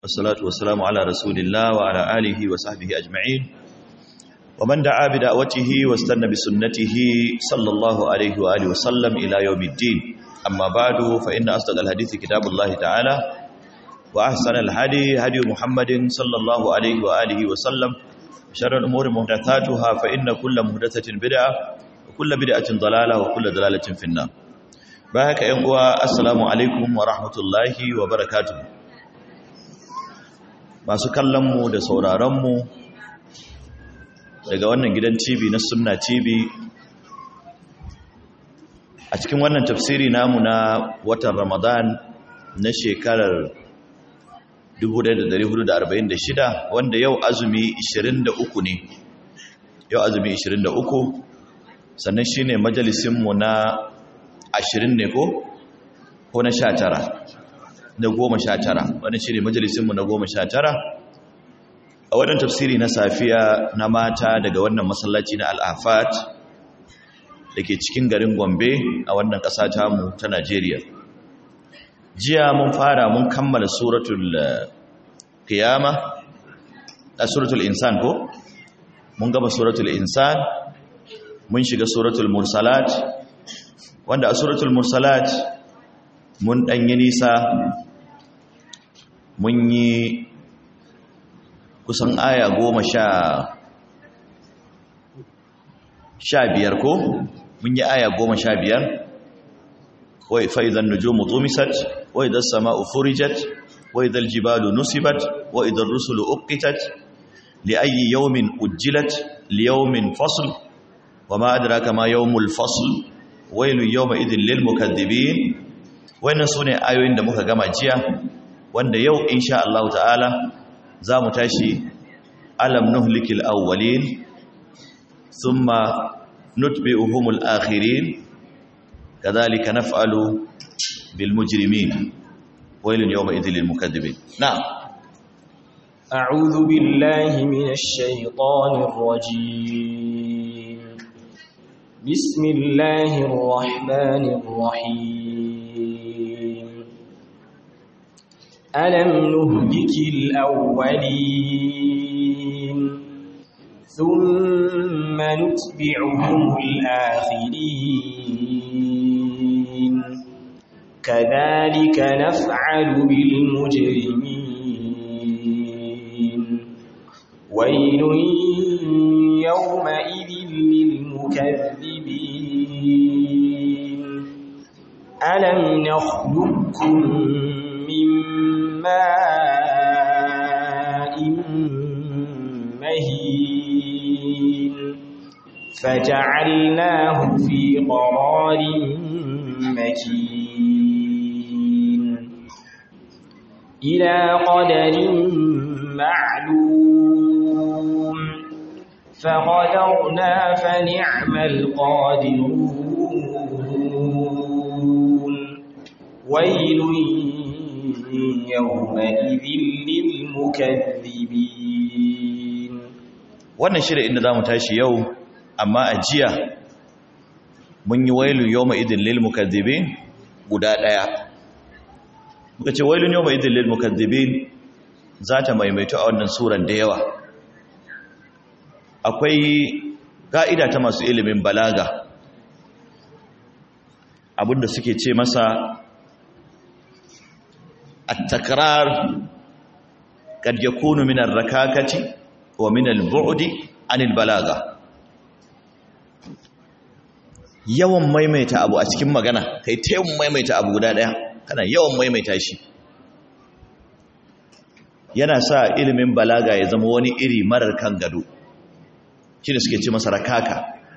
والصلاة والسلام على رسول الله وعلى آله وصحبه أجمعين ومن دعا بدعوته واستنى بسنته صلى الله عليه وآله وسلم إلى يوم الدين أما بعد فإن أصدق الحديث كتاب الله تعالى وأحسن الهدي هدي محمد صلى الله عليه وآله وسلم شر الأمور محدثاتها فإن كل محدثة بدعة وكل بدعة ضلالة وكل ضلالة في النار بارك يا السلام عليكم ورحمة الله وبركاته masu kallonmu da sauraronmu daga wannan gidan TV na Sunna TV a cikin wannan tafsiri namu na watan Ramadan na shekarar 1446 wanda yau azumi 23 ne yau azumi 23 sannan shine majalisinmu na 20 ne ko ko na 19 na goma sha tara wani shi ne majalisinmu na goma sha tara a wannan tafsiri na safiya na mata daga wannan masallaci na al'afat da ke cikin garin gombe a wannan ƙasa tamu ta najeriya jiya mun fara mun kammala suratul kiyama a suratul insan ko mun gaba suratul insan mun shiga suratul mursalat wanda a suratul mursalat mun ɗanyi nisa mun yi kusan aya goma sha sha biyar ko mun yi aya goma sha biyar wai fa'izan nujumu tumisat wai idan sama'u furijat wai idan jibalu nusibat wai idan rusulu uqitat li ayi yawmin ujjilat li yawmin fasl wa ma adraka ma yawmul fasl wailu yawma idin lil mukaththibin wannan sune ayoyin da muka gama jiya wanda yau insha Allah ta'ala za mu tashi alam nuhlikil awwalin thumma nutbi'uhumul akhirin kadhalika naf'alu bil mujrimin wailun yawma idhil lil mukaththibin na'am a'udhu billahi minash shaitanir rajim bismillahir rahmanir rahim ألم نهلك الأولين ثم نتبعهم الآخرين كذلك نفعل بالمجرمين ويل يومئذ للمكذبين ألم نخلقكم من ماء مهين فجعلناه في قرار مكين إلى قدر معلوم فقدرنا فنعم القادرون ويل يومئذ للمكذبين wannan shirin inda zamu tashi yau amma a jiya mun yi wailu yawma idin lil mukaththibin guda daya muka ce wailun yawma idin lil mukaththibin zata maimaito a wannan suran da yawa akwai ka'ida ta masu ilimin balaga abinda suke ce masa التكرار قد يكون من الركاكة ومن البعد عن البلاغة yawan maimaita abu a cikin magana kai ta yawan maimaita abu guda daya kana yawan maimaita shi yana sa ilimin balaga ya zama wani iri marar kan gado shi da suke ce masa rakaka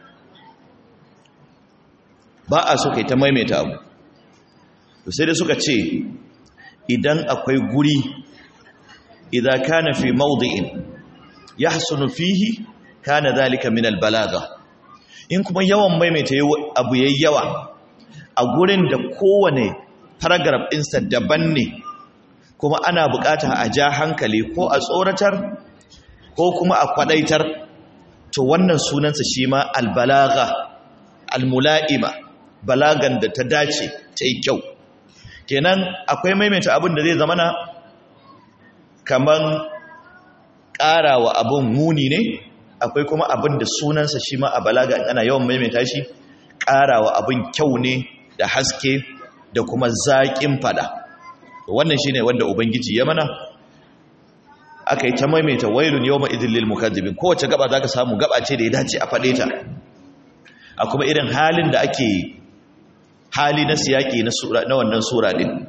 ba a so kai ta maimaita abu sai da suka ce idan akwai guri idza kana fi mawdi'in yahsunu fihi kana dhalika min albalagha in kuma yawan maimaita abu yayi yawa a gurin da kowane paragraph ɗinsa daban ne kuma ana bukata a ja hankali ko a tsoratar ko kuma a kwadaitar to wannan sunansa shi ma albalagha almula'ima balagan da ta dace ta yi kyau kenan akwai maimaita abin da zai zama na kaman ƙarawa abin muni ne akwai kuma abin da sunansa shi ma a balaga ana yawan maimaita shi ƙarawa abin kyau ne da haske da kuma zaƙin fada wannan shine wanda ubangiji ya mana aka yi ta maimaita wailun yawma idil lil mukazzibin kowace gaba zaka samu gaba ce da ya dace a fade ta a kuma irin halin da ake hali na siyaki na sura na wannan sura din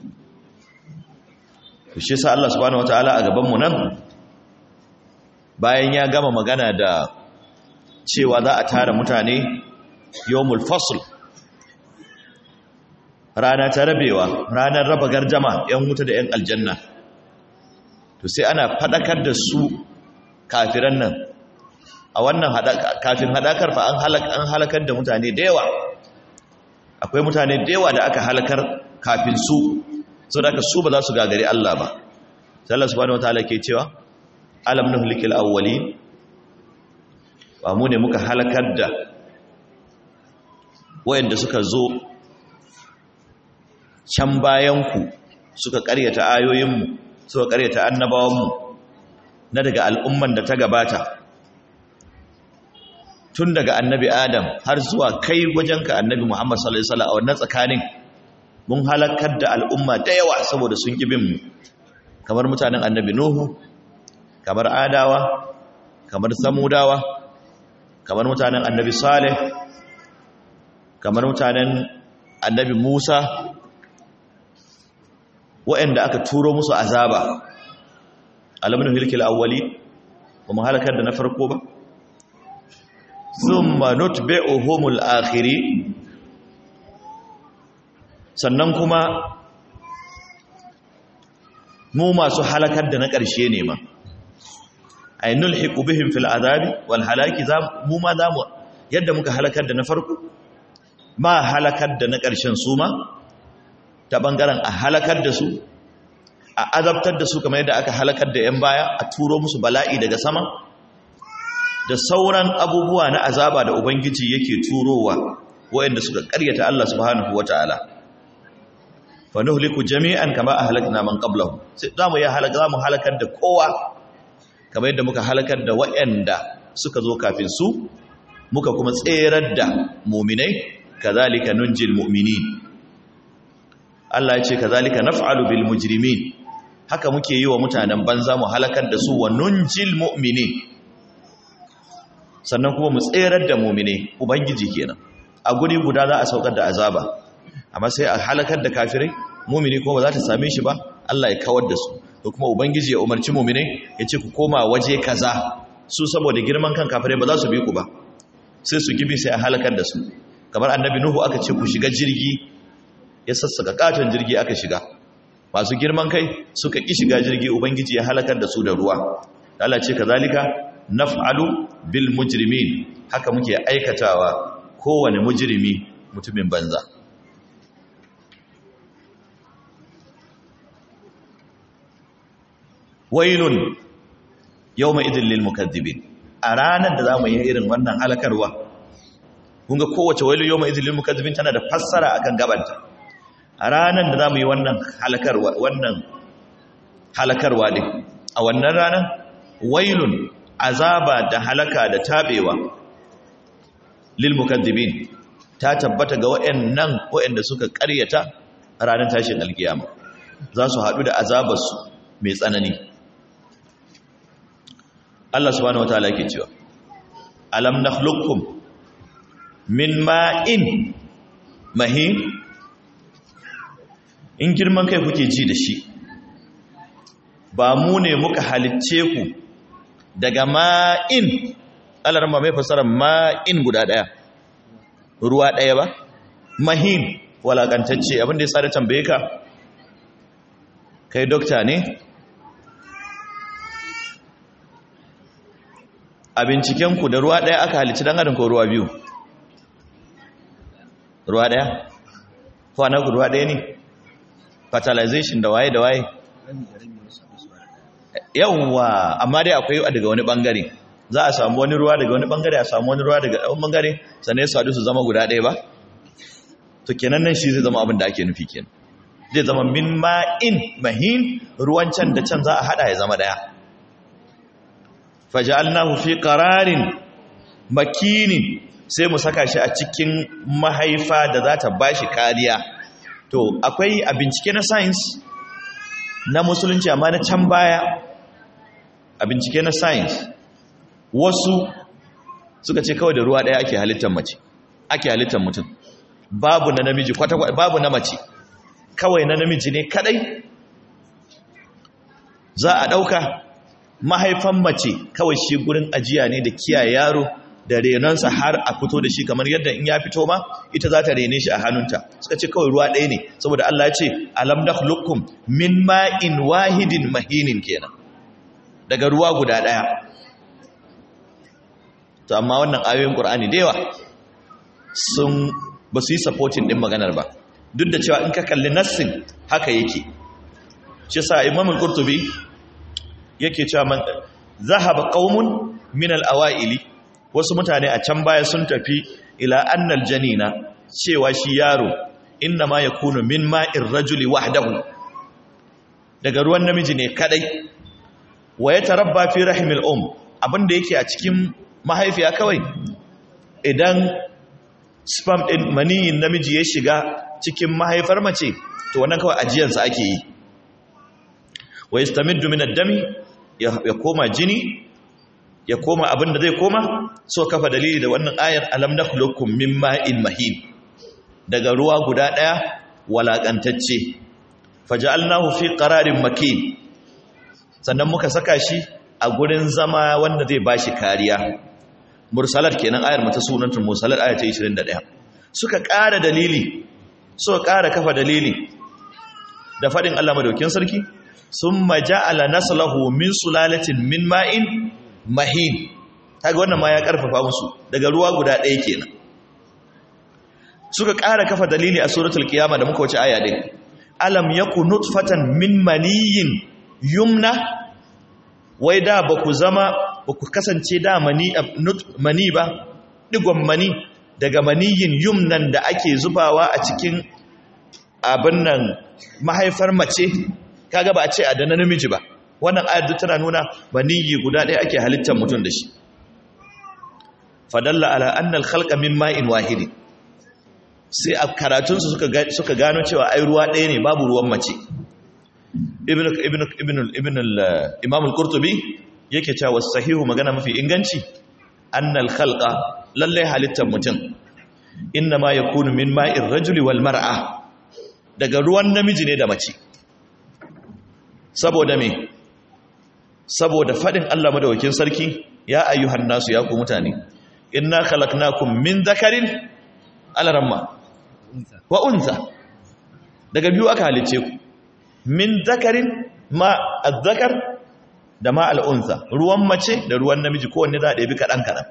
shi yasa Allah subhanahu wataala a gaban mu nan bayan ya gama magana da cewa za a tara mutane yawmul fasl rana ta rabewa ranar raba garjama yan wuta da yan aljanna to sai ana fadakar da su kafiran nan a wannan kafin hadakar fa an halakar da mutane da yawa akwai mutane da yawa da aka halakar kafin su so da aka su ba za su gagari Allah ba sai Allah subhanahu wataala ke cewa alam nuhlikil awwalin ba mu ne muka halakar da wayanda suka zo can bayan ku suka karyata ayoyinmu suka karyata annabawanmu na daga al'umman da ta gabata tun daga annabi adam har zuwa kai wajenka annabi muhammad sallallahu alaihi wasallam a wannan tsakanin mun halakar da al'umma da yawa saboda sun ƙi bin mu kamar mutanen annabi nuhu kamar adawa kamar samudawa kamar mutanen annabi saleh kamar mutanen annabi musa waɗanda aka turo musu azaba alamun hilkil awwali ba mu halakar da na farko ba thumma nutbi'uhumul akhiri sannan kuma mu masu halakar da na ƙarshe ne ma ay nulhiqu bihim fil azabi wal halaki za mu ma za mu yadda muka halakar da na farko ma halakar da na ƙarshen su ma ta bangaren a halakar da su a azabtar da su kamar yadda aka halakar da 'yan baya a turo musu bala'i daga sama da sauran abubuwa na azaba da ubangiji yake turowa wayanda suka karyata Allah subhanahu wata'ala fa nuhliku jami'an kama ahlakna man qablahu sai zamu ya halaka zamu halakar da kowa kamar yadda muka halakar da wayanda suka zo kafin su muka kuma tserar da mu'minai kazalika nunjil mu'minin Allah ya ce kazalika naf'alu bil mujrimin haka muke yi wa mutanen banza mu halakar da su wa nunjil mu'minin sannan kuma mu tserar da mu'mine ubangiji kenan a guri guda za a saukar da azaba amma sai a halakar da kafirai mu'mini kuma ba za ta same shi ba Allah ya kawar da su to kuma ubangiji ya umarci mu'mine ya ce ku koma waje kaza su saboda girman kan kafirai ba za su bi ku ba sai su gibi sai a halakar da su kamar annabi nuhu aka ce ku shiga jirgi ya sassaka katon jirgi aka shiga masu girman kai suka ƙi shiga jirgi ubangiji ya halakar da su da ruwa Allah ce kazalika naf'alu bil mujrimin haka muke aikatawa kowane mujrimi mutumin banza wailun yawma idil lil mukaththibin a ranar da zamu yi irin wannan halakarwa kun ga kowace wailu yawma idil lil mukaththibin tana da fassara akan gabanta a ranar da za mu yi wannan halakarwa wannan halakarwa din a wannan ranar wailun azaba da halaka da tabewa lil mukaddibin ta tabbata ga wayannan wayanda suka ƙaryata ranar tashin alkiyama za su haɗu da azabarsu mai tsanani Allah subhanahu wataala yake cewa alam nakhluqukum min ma'in mahin in girman kai kuke ji da shi ba mu ne muka halicce ku daga ma'in alarma mai fasarar ma'in guda ɗaya ruwa ɗaya ba mahin walakantacce abinda ya sa da tambaye ka kai dokta ne a bincikenku da ruwa ɗaya aka halicci don adin ko ruwa biyu ruwa ɗaya ku ruwa ɗaya ne fertilization da waye da waye yawwa amma dai akwai daga wani bangare za a samu wani ruwa daga wani bangare a samu wani ruwa daga wani bangare sannan su haɗu su zama guda ɗaya ba to kenan nan shi zai zama abin da ake nufi kenan zai zama min ma'in mahin ruwan can da can za a hada ya zama daya faja'alnahu fi qararin makinin sai mu saka shi a cikin mahaifa da za ta bashi kariya to akwai a bincike na science na musulunci amma na can baya a bincike na science wasu suka ce kawai da ruwa daya ake halittar mace ake halittar mutum babu na namiji kwata babu na mace kawai na namiji ne kadai za a dauka mahaifan mace kawai shi gurin ajiya ne da kiyaye yaro da renonsa har a fito da shi kamar yadda in ya fito ma ita za ta rene shi a hannunta suka ce kawai ruwa ɗaya ne saboda Allah ya ce alam nakhluqukum min ma'in wahidin mahinin kenan daga ruwa guda ɗaya to amma wannan ayoyin Qur'ani da yawa sun ba su yi supporting din maganar ba duk da cewa in ka kalli nassin haka yake shi yasa Imam al-Qurtubi yake cewa man zahaba qaumun min al-awaili wasu mutane a can baya sun tafi ila annal janina cewa shi yaro inna ma yakunu min ma'ir rajuli wahdahu daga ruwan namiji ne kadai wa yatarabba fi rahimil um abinda yake a cikin mahaifiya kawai idan sperm din maniyin namiji ya shiga cikin mahaifar mace to wannan kawai ajiyarsa ake yi wa yastamiddu min ad-dami ya koma jini ya koma abin da zai koma so kafa dalili da wannan ayar alam nakhluqukum min ma'in mahin daga ruwa guda daya walakantacce faja'alnahu fi qararin makin sannan muka saka shi a gurin zama wanda zai bashi kariya mursalat kenan ayar mata sunantun mursalat aya ta 21 suka ƙara dalili suka ƙara kafa dalili da fadin Allah madaukin sarki summa ja'ala naslahu min sulalatin min ma'in mahin kaga wannan ma ya karfafa musu daga ruwa guda ɗaya kenan suka ƙara kafa dalili a suratul qiyama da muka wuce aya din alam yaku nutfatan min maniyin yumna wai da ba ku zama ba ku kasance da mani mani ba digon mani daga maniyin yumnan da ake zubawa a cikin abin nan mahaifar mace kaga ba a ce a da namiji ba wannan ayar duk tana nuna maniyi guda ɗaya ake halittar mutum da shi fadalla ala annal khalqa min ma'in wahidi sai a karatunsu suka suka gano cewa ai ruwa ɗaya ne babu ruwan mace ibn ibn ibn ibn imam al-qurtubi yake cewa sahihu magana mafi inganci annal khalqa lalle halittar mutum inna ma yakunu min ma'ir rajuli wal mar'a daga ruwan namiji ne da mace saboda me saboda fadin Allah madawakin sarki ya ayyuhan nasu ya ku mutane inna khalaqnakum min dhakarin alaramma wa unsa daga biyu aka halice ku min dhakarin ma azzakar da ma al'unsa ruwan mace da ruwan namiji kowanne za a ɗabi kaɗan kaɗan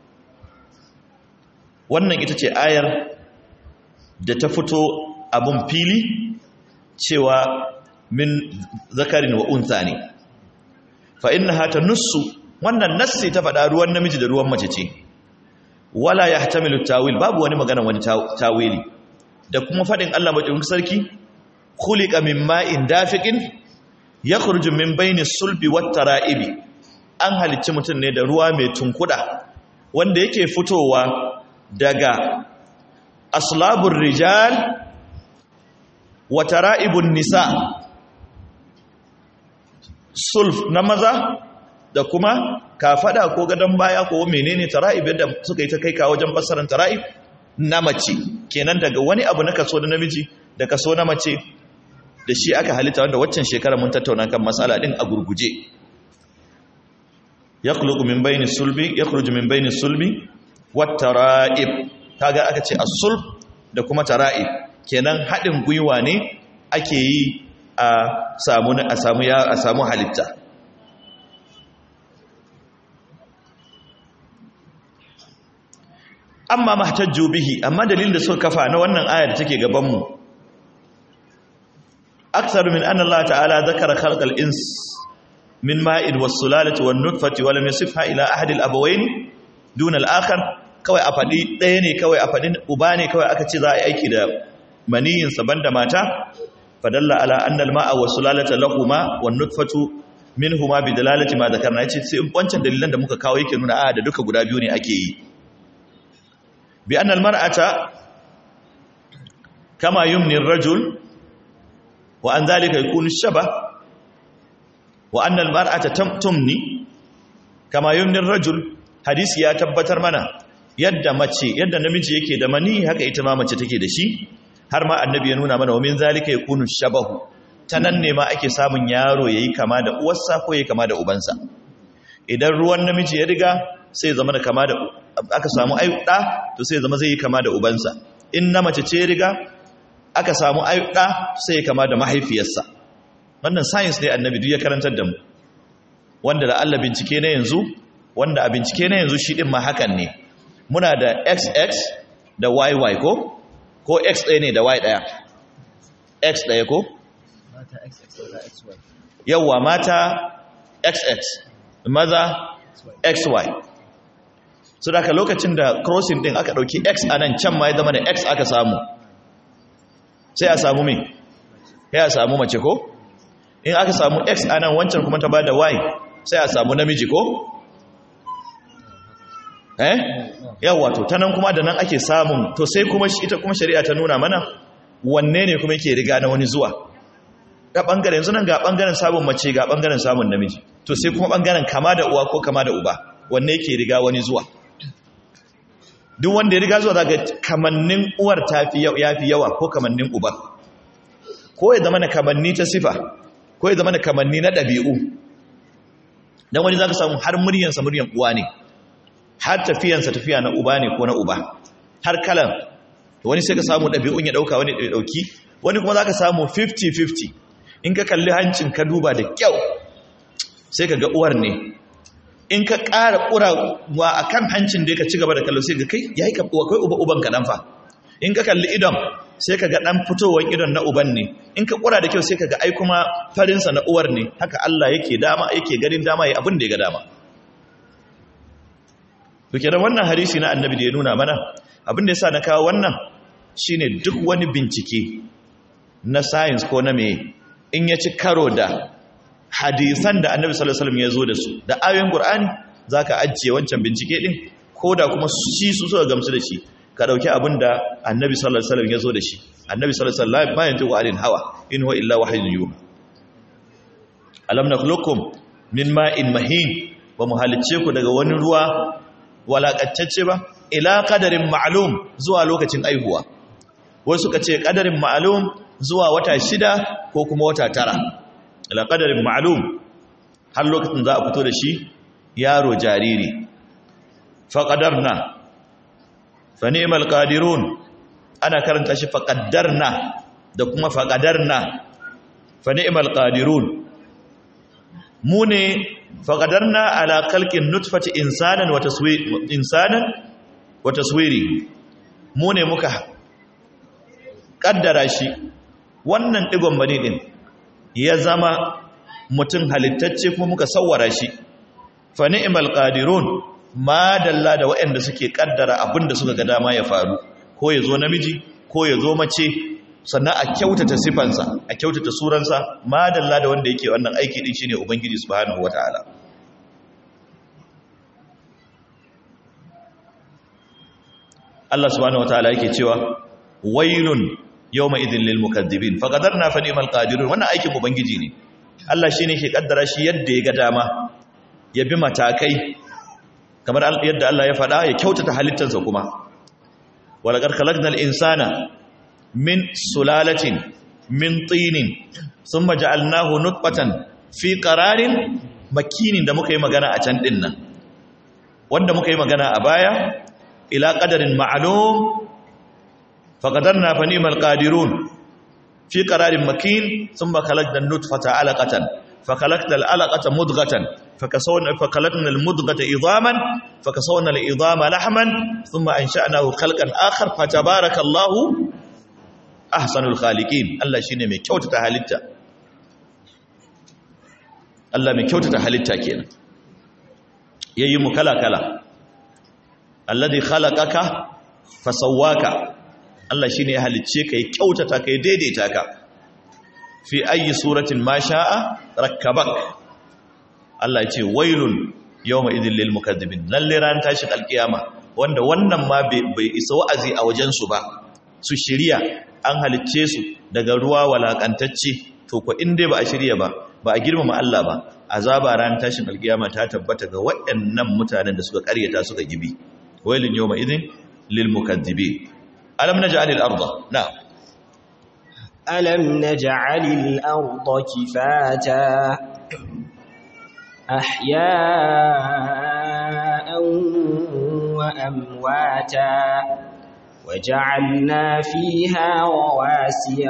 wannan ita ce ayar da ta fito abun fili cewa min zakarin wa unsa ne fa innaha tanussu wannan nassi ta faɗa ruwan namiji da ruwan mace ce wala yahtamilu tawil babu wani magana wani tawili da kuma faɗin Allah madaukakin sarki khuliqa min ma'in dafiqin yakhruju min bayni sulbi wat tara'ibi an halicci mutum ne da ruwa mai tunkuda wanda yake fitowa daga aslabur rijal wa tara'ibun nisa sulf na maza da kuma kafada ko gadon baya ko menene tara'ib yadda suka yi ta kai ka wajen fassarar tara'ib na mace kenan daga wani abu na kaso na namiji da kaso na mace da shi aka halitta wanda waccan shekara mun tattauna kan matsala din a gurguje yakhluqu min bayni sulbi yakhruju min bayni sulbi wat tara'ib kaga aka ce as-sulb da kuma tara'ib kenan hadin gwiwa ne ake yi a samu a samu ya a samu halitta amma mahtajju bihi amma dalilin da suka kafa na wannan aya da take gaban mu akthar min anna Allah ta'ala dhakara khalq al-ins min ma'id was-sulalati wan-nutfati wa lam yasifha ila ahad al-abawayn dun al-akhar kawai a fadi ɗaya ne kawai a fadi uba ne kawai aka ce za a yi aiki da maniyin sa banda mata fadalla ala anna al-ma'a wa sulalata lahuma wan nutfatu minhuma bi dalalati ma dhakarna yace sai wancan dalilan da muka kawo yake nuna a da duka guda biyu ne ake yi bi anna al-mar'ata kama yumni ar-rajul wa an dhalika yakunu shaba wa anna al-mar'ata tumni kama yumni ar-rajul hadisi ya tabbatar mana yadda mace yadda namiji yake da mani haka ita ma mace take da shi har ma annabi ya nuna mana wa min zalika yakunu shabahu tanan ne ma ake samun yaro yayi kama da uwarsa ko yayi kama da ubansa idan ruwan namiji ya riga sai zama da kama da aka samu ayyuka to sai zama zai yi kama da ubansa in na mace ce riga aka samu ayyuka sai ya kama da mahaifiyarsa wannan science ne annabi duk ya karantar da mu wanda da Allah bincike na yanzu wanda a bincike na yanzu shi din ma hakan ne muna da xx da yy ko ko x ɗaya ne da y ɗaya x ɗaya ko yawwa mata xx maza xy so daga lokacin da crossing din aka ɗauki x a nan can ma ya zama da x aka samu sai a samu mai sai a samu mace ko in aka samu x a nan wancan kuma ta ba da y sai a samu namiji ko eh yawa to ta nan kuma da nan ake samun to sai kuma ita kuma shari'a ta nuna mana wanne ne kuma yake riga na wani zuwa ga bangaren yanzu nan ga bangaren samun mace ga bangaren samun namiji to sai kuma bangaren kama da uwa ko kama da uba wanne yake riga wani zuwa duk wanda ya riga zuwa zaga kamannin uwar tafi yafi yawa ko kamannin uba ko ya zama na kamanni ta sifa ko ya zama na kamanni na ɗabi'u dan wani zaka samu har muryansa muryan uwa ne har tafiyansa tafiya na uba ne ko na uba har kalan wani sai ka samu ɗabi'un ya ɗauka wani ya ɗauki wani kuma za ka samu 50-50 in ka kalli hancin ka duba da kyau sai ka ga uwar ne in ka ƙara ƙurawa a kan hancin da ka ci gaba da kallo sai ga kai ya yi kai uba uban ka fa in ka kalli idon sai ka ga ɗan fitowar idon na uban ne in ka ƙura da kyau sai ka ga ai kuma farinsa na uwar ne haka Allah yake dama yake ganin dama ya abin da ya ga dama Duke da wannan hadisi na annabi da ya nuna mana abin da ya sa na kawo wannan shine duk wani bincike na science ko na me in ya ci karo da hadisan da annabi sallallahu alaihi wasallam ya zo da su da ayoyin qur'ani zaka ajiye wancan bincike din ko da kuma shi su suka gamsu da shi ka dauki abin da annabi sallallahu alaihi wasallam ya zo da shi annabi sallallahu alaihi wasallam ma yantiqu anil hawa in huwa illa wahyun yuha alam nakhluqukum min ma'in mahin wa muhalicce ku daga wani ruwa walakantacce ba ila kadarin ma'alum zuwa lokacin aihuwa wasu suka ce kadarin ma'alum zuwa wata shida ko kuma wata tara ila kadarin ma'alum har lokacin za a fito da shi yaro jariri faƙadarna fa ni'mal qadirun ana karanta shi faƙadarna da kuma faƙadarna fa ni'mal qadirun mu ne faƙadarna ala kalkin nutfati insanan wa insanan wa taswiri mu ne muka ƙaddara shi wannan ɗigon bane ɗin ya zama mutum halittacce kuma muka sawwara shi fa ni'mal qadirun ma dalla da waɗanda suke ƙaddara abinda suka ga dama ya faru ko ya zo namiji ko ya zo mace sannan a kyautata sifansa a kyautata suransa madalla da wanda yake wannan aiki din shine ubangiji subhanahu wataala Allah subhanahu wataala yake cewa wailun yawma idhil lil mukaththibin faqadarna fa ni'mal qadirun wannan aikin ubangiji ne Allah shine yake kaddara shi yadda ya ga dama ya bi matakai kamar yadda Allah ya faɗa ya kyautata halittarsa kuma walaqad khalaqnal insana min sulalatin min tinin sun maja'alnahu nutfatan fi qararin makinin da muka yi magana a can din nan wanda muka yi magana a baya ila qadarin ma'lum faqadarna fa ni'mal qadirun fi qararin makin thumma khalaqna an-nutfata 'alaqatan fa khalaqna al-'alaqata mudghatan fakasawna fa khalaqna al-mudghata idhaman fakasawna al-idhama lahman thumma ansha'nahu khalqan akhar fa tabarakallahu ahsanul khaliqin Allah shine mai kyautata halitta Allah mai kyautata halitta kenan yayi mu kala kala alladhi khalaqaka fasawwaka Allah shine ya halicce kai kyautata kai daidaita ka fi ayi suratin ma sha'a rakkabak Allah ya ce wailun yawma idhil lil mukaththibin lalle ran tashin alkiyama wanda wannan ma bai isa wa'azi a wajen su ba su shirya an halicce su daga ruwa walakantacce to ko in dai ba a shirya ba ba a girmama Allah ba azaba ran tashin alkiyama ta tabbata ga waɗannan mutanen da suka ƙaryata suka gibi wailun yawma idhin lil mukaththibin alam naj'al al arda na'am alam naj'al al arda kifata ahya'an wa amwata وجعلنا فيها رواسي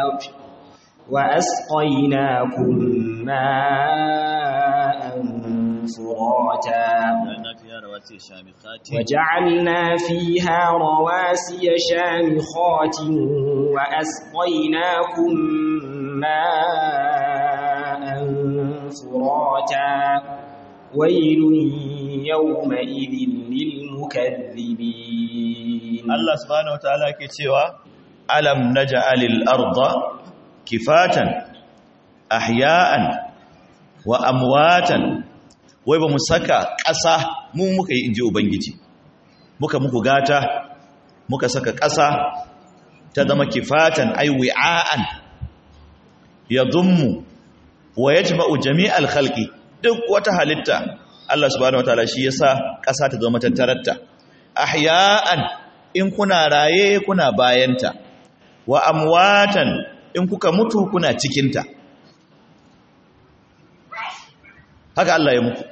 وأسقيناكم ماء فراتا وجعلنا فيها رواسي شامخات وأسقيناكم ماء فراتا ويل يومئذ للمكذبين الله سبحانه وتعالى كتوى ألم نجعل الأرض kifatan ahya'an wa amwatan wai ba mu saka ƙasa mu muka yi inji ubangiji muka muku gata muka saka ƙasa ta zama kifatan ay wi'an yadhummu wa yajma'u jami'al khalqi duk wata halitta Allah subhanahu wataala shi yasa ƙasa ta zama tattararta ahya'an in kuna raye kuna bayanta wa amwatan in kuka mutu kuna cikinta haka Allah ya muku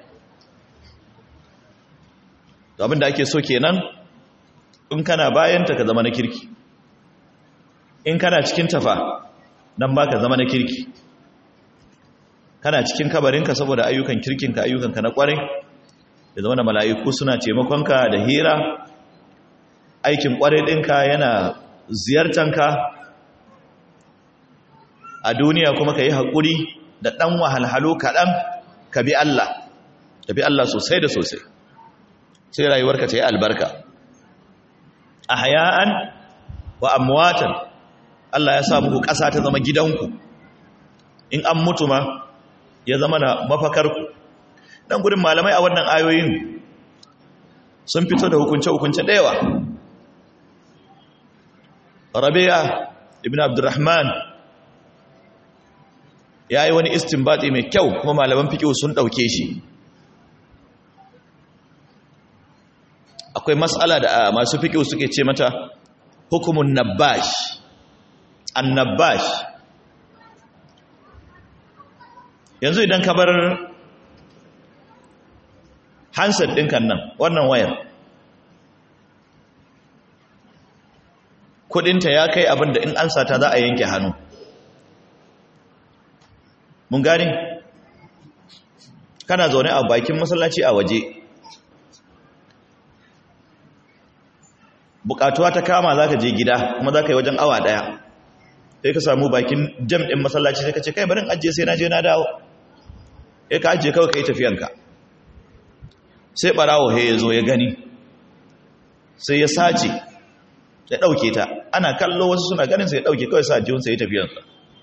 abin da ake so kenan in kana bayanta ka zama na kirki in kana cikin tafa nan ba ka zama na kirki kana cikin kabarinka saboda ayyukan kirkinka ayyukanka na kwarai da zama da mala'iku suna taimakonka da hira aikin kwarai ɗinka yana ziyartanka a duniya kuma ka yi haƙuri da ɗan wahalhalu kaɗan ka bi Allah ka bi Allah sosai da sosai sai rayuwarka ta yi albarka a haya'an wa amwatan Allah ya sa muku ƙasa ta zama gidanku in an mutu ma ya zama na mafakarku ɗan gudun malamai a wannan ayoyin sun fito da hukunce-hukunce ɗaya rabi'a ibn abdurrahman ya yi wani istinbati mai kyau kuma malaman fiƙo sun ɗauke shi akwai matsala da masu fiƙo suke ce mata hukumun nabash annabash yanzu idan ka bar handset ɗinkan nan wannan wayar kudinta ya kai abin da in an sata za a yanke hannu mun gane kana zaune a bakin masallaci a waje bukatuwa ta kama za ka je gida kuma za ka yi wajen awa daya sai ka samu bakin jam ɗin masallaci sai ka ce kai barin ajiye sai na je na dawo ya ka ajiye kawai ka yi tafiyanka sai ɓarawo ya zo ya gani sai ya sace ya ɗauke ta ana kallo wasu suna ganin sai ya ɗauke kawai sa jiyunsa ya tafiyansa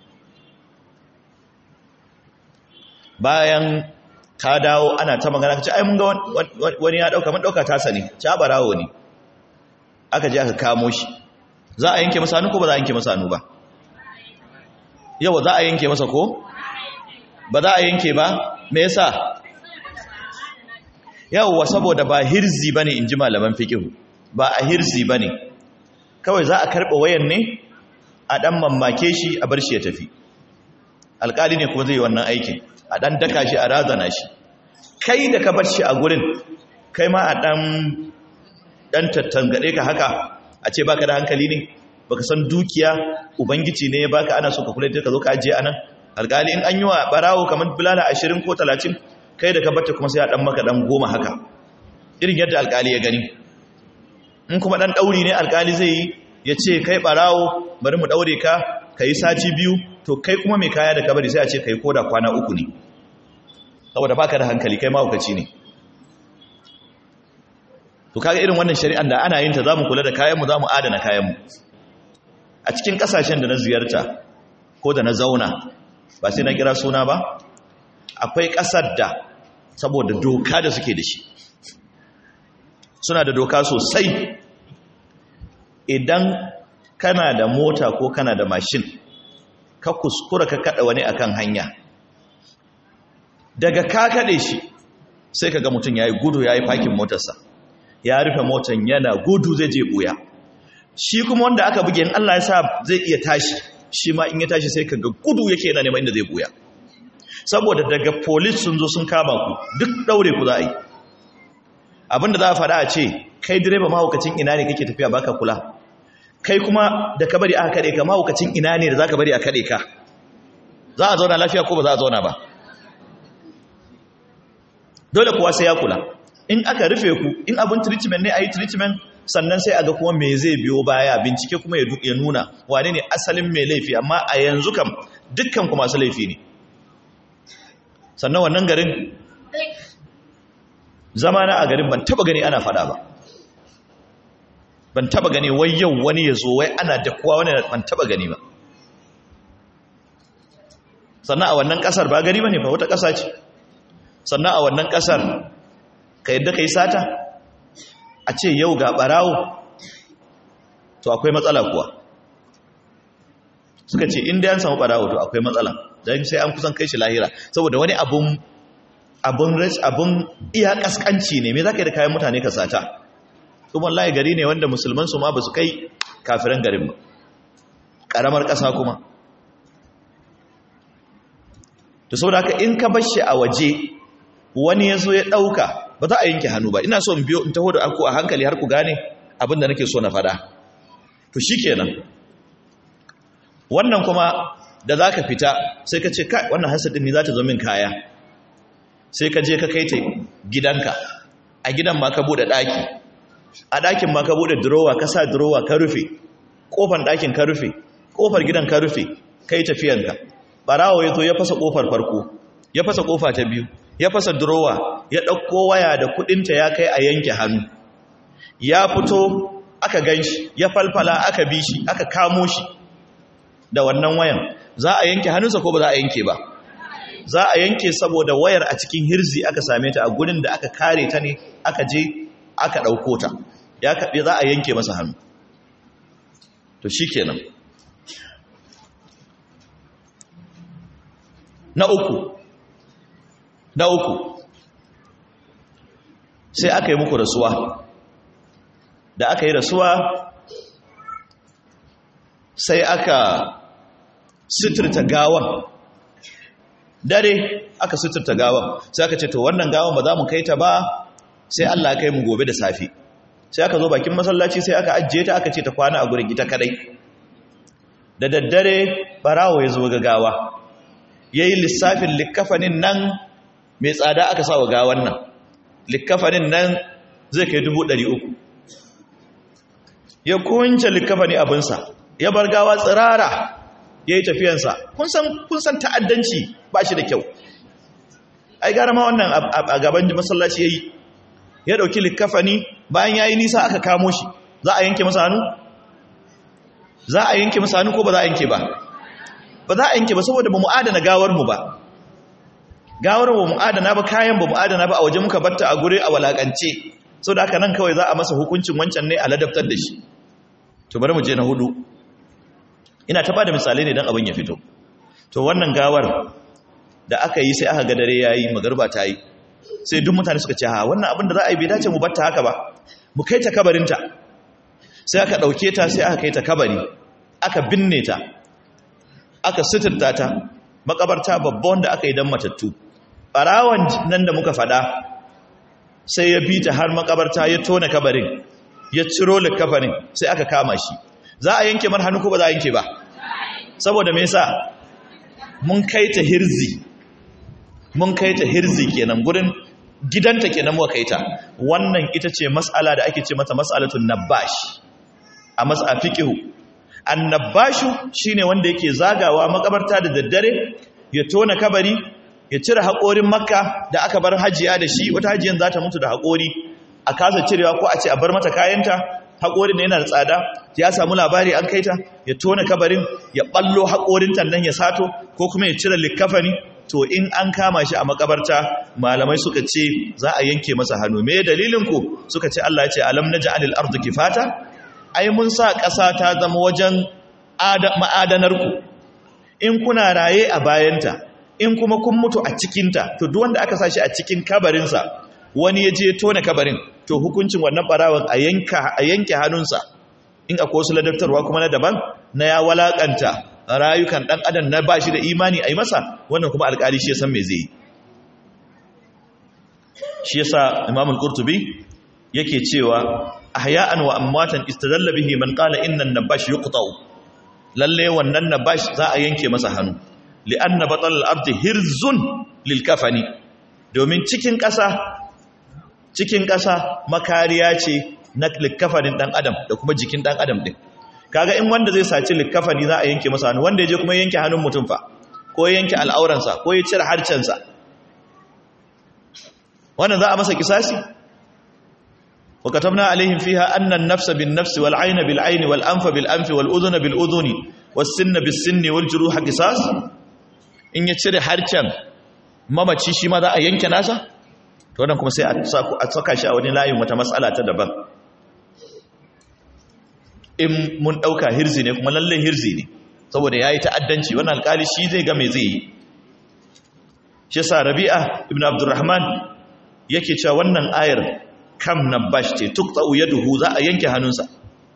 bayan ka dawo ana ta magana ka ce ai mun ga wani ya ɗauka mun ɗauka tasa ne ci ɓarawo ne aka je aka kamo shi za a yanke masa hannu ko ba za a yanke masa hannu ba yau za a yanke masa ko ba za a yanke ba me yasa yawwa saboda ba hirzi bane inji malaman fiqh ba a hirzi bane kawai za a karɓa wayan ne a ɗan mamake shi a bar shi ya tafi alƙali ne kuma zai yi wannan aikin a ɗan daka shi a razana shi kai da ka bar shi a gurin kai ma a ɗan ɗan tattangaɗe ka haka a ce baka da hankali ne baka san dukiya ubangiji ne ya baka ana so ka kula da ka zo ka ajiye anan alƙali in an yi wa ɓarawo kamar bulala ashirin ko talatin kai da ka barta kuma sai a ɗan maka ɗan goma haka irin yadda alƙali ya gani in kuma ɗan ɗauri ne alƙali zai yi ya ce kai ɓarawo bari mu ɗaure ka ka yi sati biyu to kai kuma mai kaya da kabari sai a ce ka yi koda kwana uku ne saboda baka da hankali kai mahaukaci ne to kaga irin wannan shari'an da ana yin ta zamu kula da kayanmu zamu adana kayanmu a cikin kasashen da na ziyarta ko da na zauna ba sai na kira suna ba akwai ƙasar da saboda doka da suke da shi suna da doka sosai idan kana da mota ko kana da mashin ka kuskura ka kada wani akan hanya daga ka kade shi sai ka ga mutum ya yi gudu ya yi fakin motarsa ya rufe motar yana gudu zai je buya shi kuma wanda aka buge in Allah ya sa zai iya tashi shi ma in ya tashi sai ka ga gudu yake yana neman inda zai buya saboda daga police sun zo sun kama ku duk daure ku za a yi abinda za a faɗa a ce kai direba mahaukacin ina ne kake tafiya baka kula kai kuma da ka bari aka kaɗe ka mahaukacin ina ne da za ka bari a kaɗe ka za a zauna lafiya ko ba za a zauna ba dole kuwa sai ya kula in aka rufe ku in abin treatment ne a yi treatment sannan sai a ga kuma me zai biyo baya bincike kuma ya nuna wane ne asalin mai laifi amma a yanzu kam dukkan ku masu laifi ne sannan wannan garin zamana a garin ban taba gani ana fada ba ban taba gani wai yau wani ya zo wai ana da kuwa wani ban taba gani ba sannan a wannan kasar ba gari ba ne ba wata kasa ce sannan a wannan kasar ka yadda ka yi sata a ce yau ga barawo to akwai matsala kuwa suka ce inda yan samu barawo to akwai matsala don sai an kusan kai shi lahira saboda wani abun abun abun iya kaskanci ne me za ka yi da kayan mutane ka sata kuma wallahi gari ne wanda musulman su ma ba su kai kafiran garin ba ƙaramar ƙasa kuma to saboda haka in ka bar shi a waje wani ya zo ya ɗauka ba za a yanke hannu ba ina so in biyo in taho da aku a hankali har ku gane abin da nake so na faɗa to shi kenan wannan kuma da za ka fita sai ka ce kai wannan hasadin ne za ta zo min kaya sai ka je ka kai ta gidanka a gidan ma ka buɗe ɗaki a ɗakin ma ka buɗe durowa ka sa durowa ka rufe ƙofar ɗakin ka rufe ƙofar gidan ka rufe ka yi tafiyanka ɓarawo ya zo ya fasa ƙofar farko ya fasa ƙofa ta biyu ya fasa durowa ya ɗauko waya da kuɗinta ya kai a yanke hannu ya fito aka gan shi ya falfala aka bi shi aka kamo shi da wannan wayan za a yanke hannunsa ko ba za a yanke ba za a yanke saboda wayar a cikin hirzi aka same ta a gurin da aka kare ta ne aka je aka ɗauko ta ya kaɓe za a yanke masa hannu to shi kenan na uku na uku sai aka yi muku rasuwa da aka yi rasuwa sai aka suturta gawan dare aka suturta gawan sai aka ce to wannan gawan ba za mu kai ta ba sai Allah ya kai mu gobe da safi sai aka zo bakin masallaci sai aka ajiye ta aka ce ta kwana a gurin ita kadai da daddare barawo ya zo ga gawa yayi lissafin likkafanin nan mai tsada aka sa wa gawan nan likkafanin nan zai kai dubu ɗari uku ya kunce likkafani abinsa ya bar gawa tsirara ya yi tafiyansa kun san ta'addanci ba shi da kyau ai gara ma wannan a gaban masallaci ya yi ya ɗauki likkafani bayan ya yi nisa aka kamo shi za a yanke masa hannu? za a yanke masa hannu ko ba za a yanke ba ba za a yanke ba saboda ba mu adana gawarmu ba gawar ba mu adana ba kayan ba mu adana ba a waje muka batta a gure a walakance sau da aka nan kawai za a masa hukuncin wancan ne a ladabtar da shi to bari mu je na hudu ina ta bada misalai ne don abin ya fito to wannan gawar da aka yi sai aka ga dare yayi magarba ta yi sai duk mutane suka ce ha wannan abin da za a yi bai dace mu batta haka ba mu kai ta kabarinta sai aka ɗauke ta sai aka kai ta kabari aka binne ta aka suturta ta makabarta babba wanda aka yi don matattu ɓarawan nan da muka faɗa sai ya bi ta har makabarta ya tona kabarin ya ciro likafarin sai aka kama shi za a yanke mar hannu ko ba za a yanke ba saboda me yasa mun kai ta hirzi mun kai ta hirzi kenan gurin gidanta kenan muka kai ta wannan ita ce mas'ala da ake ce mata mas'alatun nabash a mas'a fiqhu annabashu shine wanda yake zagawa makabarta da daddare ya tona kabari ya cire haƙorin makka da aka bar hajiya da shi wata hajiyan za ta mutu da haƙori a kasa cirewa ko a ce a bar mata kayanta haƙorin yana da tsada ya samu labari an kaita ya tona kabarin ya ballo haƙorin tannan ya sato ko kuma ya cire likkafani to in an kama shi a makabarta malamai suka ce za a yanke masa hannu me dalilin ku suka ce Allah ya ce alam naj'alil ardi kifata ai mun sa ƙasa ta zama wajen ma'adanar ku in kuna raye a bayanta in kuma kun mutu a cikinta to duk wanda aka sa shi a cikin kabarinsa wani ya je tona kabarin to hukuncin wannan barawan a yanke hannunsa in akwai wasu ladabtarwa kuma na daban na ya walakanta rayukan dan adam na bashi da imani a yi masa wannan kuma alkali shi ya san me zai yi shi yasa imam al-qurtubi yake cewa ahya'an wa amwatan istadalla bihi man qala inna an-nabash yuqta'u lalle wannan nabash za a yanke masa hannu li'anna batal al-ardi hirzun lil kafani domin cikin ƙasa cikin ƙasa makariya ce na likkafanin ɗan adam da kuma jikin ɗan adam ɗin kaga in wanda zai saci likkafani za a yanke masa hannu wanda ya je kuma yanke hannun mutum fa ko yanke al'auransa ko ya cire harcensa wannan za a masa kisasi wa katabna alaihim fiha anna an-nafsa bin-nafsi wal-'ayna bil-'ayni wal-anfa bil-anfi wal-udhuna bil-udhuni was-sinna bis-sinni wal-juruha qisas in ya cire harcen mamaci shi ma za a yanke nasa to wannan kuma sai a saka shi a wani layin wata matsala ta daban in mun ɗauka hirzi ne kuma lallai hirzi ne saboda ya yi ta'addanci wannan alkali shi zai ga mai zai yi shi sa rabi'a ibn abdurrahman yake cewa wannan ayar kam na bash ce tuk tsa'u ya duhu za a yanke hannunsa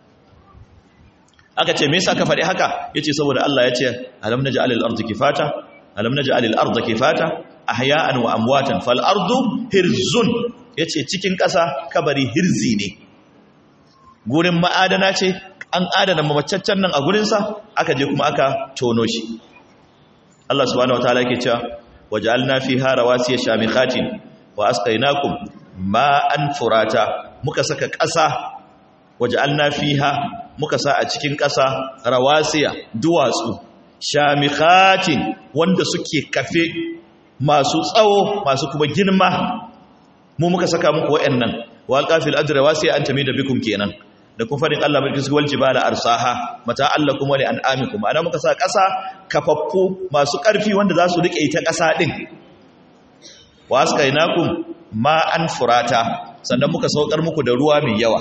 aka ce me yasa ka faɗi haka yace saboda Allah ya ce alam naj'al al-ardha kifata alam naj'al al-ardha kifata ahya'an wa amwatan fal ardu hirzun yace cikin ƙasa kabari hirzi ne gurin ma'adana ce an adana mamacaccen nan a gurin sa aka je kuma aka tono shi Allah subhanahu wataala yake cewa waja'alna fiha rawasiya shamikhatin wa asqaynakum ma'an furata muka saka ƙasa waja'alna fiha muka sa a cikin ƙasa rawasiya duwatsu shamikhatin wanda suke kafe masu tsawo masu kuma girma mu muka saka muku wa'annan wal qafil ajra wasi an tamida bikum kenan da kun farin Allah bil kiswal jibala arsaha mata allakum wa li an'amikum ana muka sa ƙasa kafaffu masu ƙarfi wanda za su rike ita ƙasa din wa askainakum ma an furata sannan muka saukar muku da ruwa mai yawa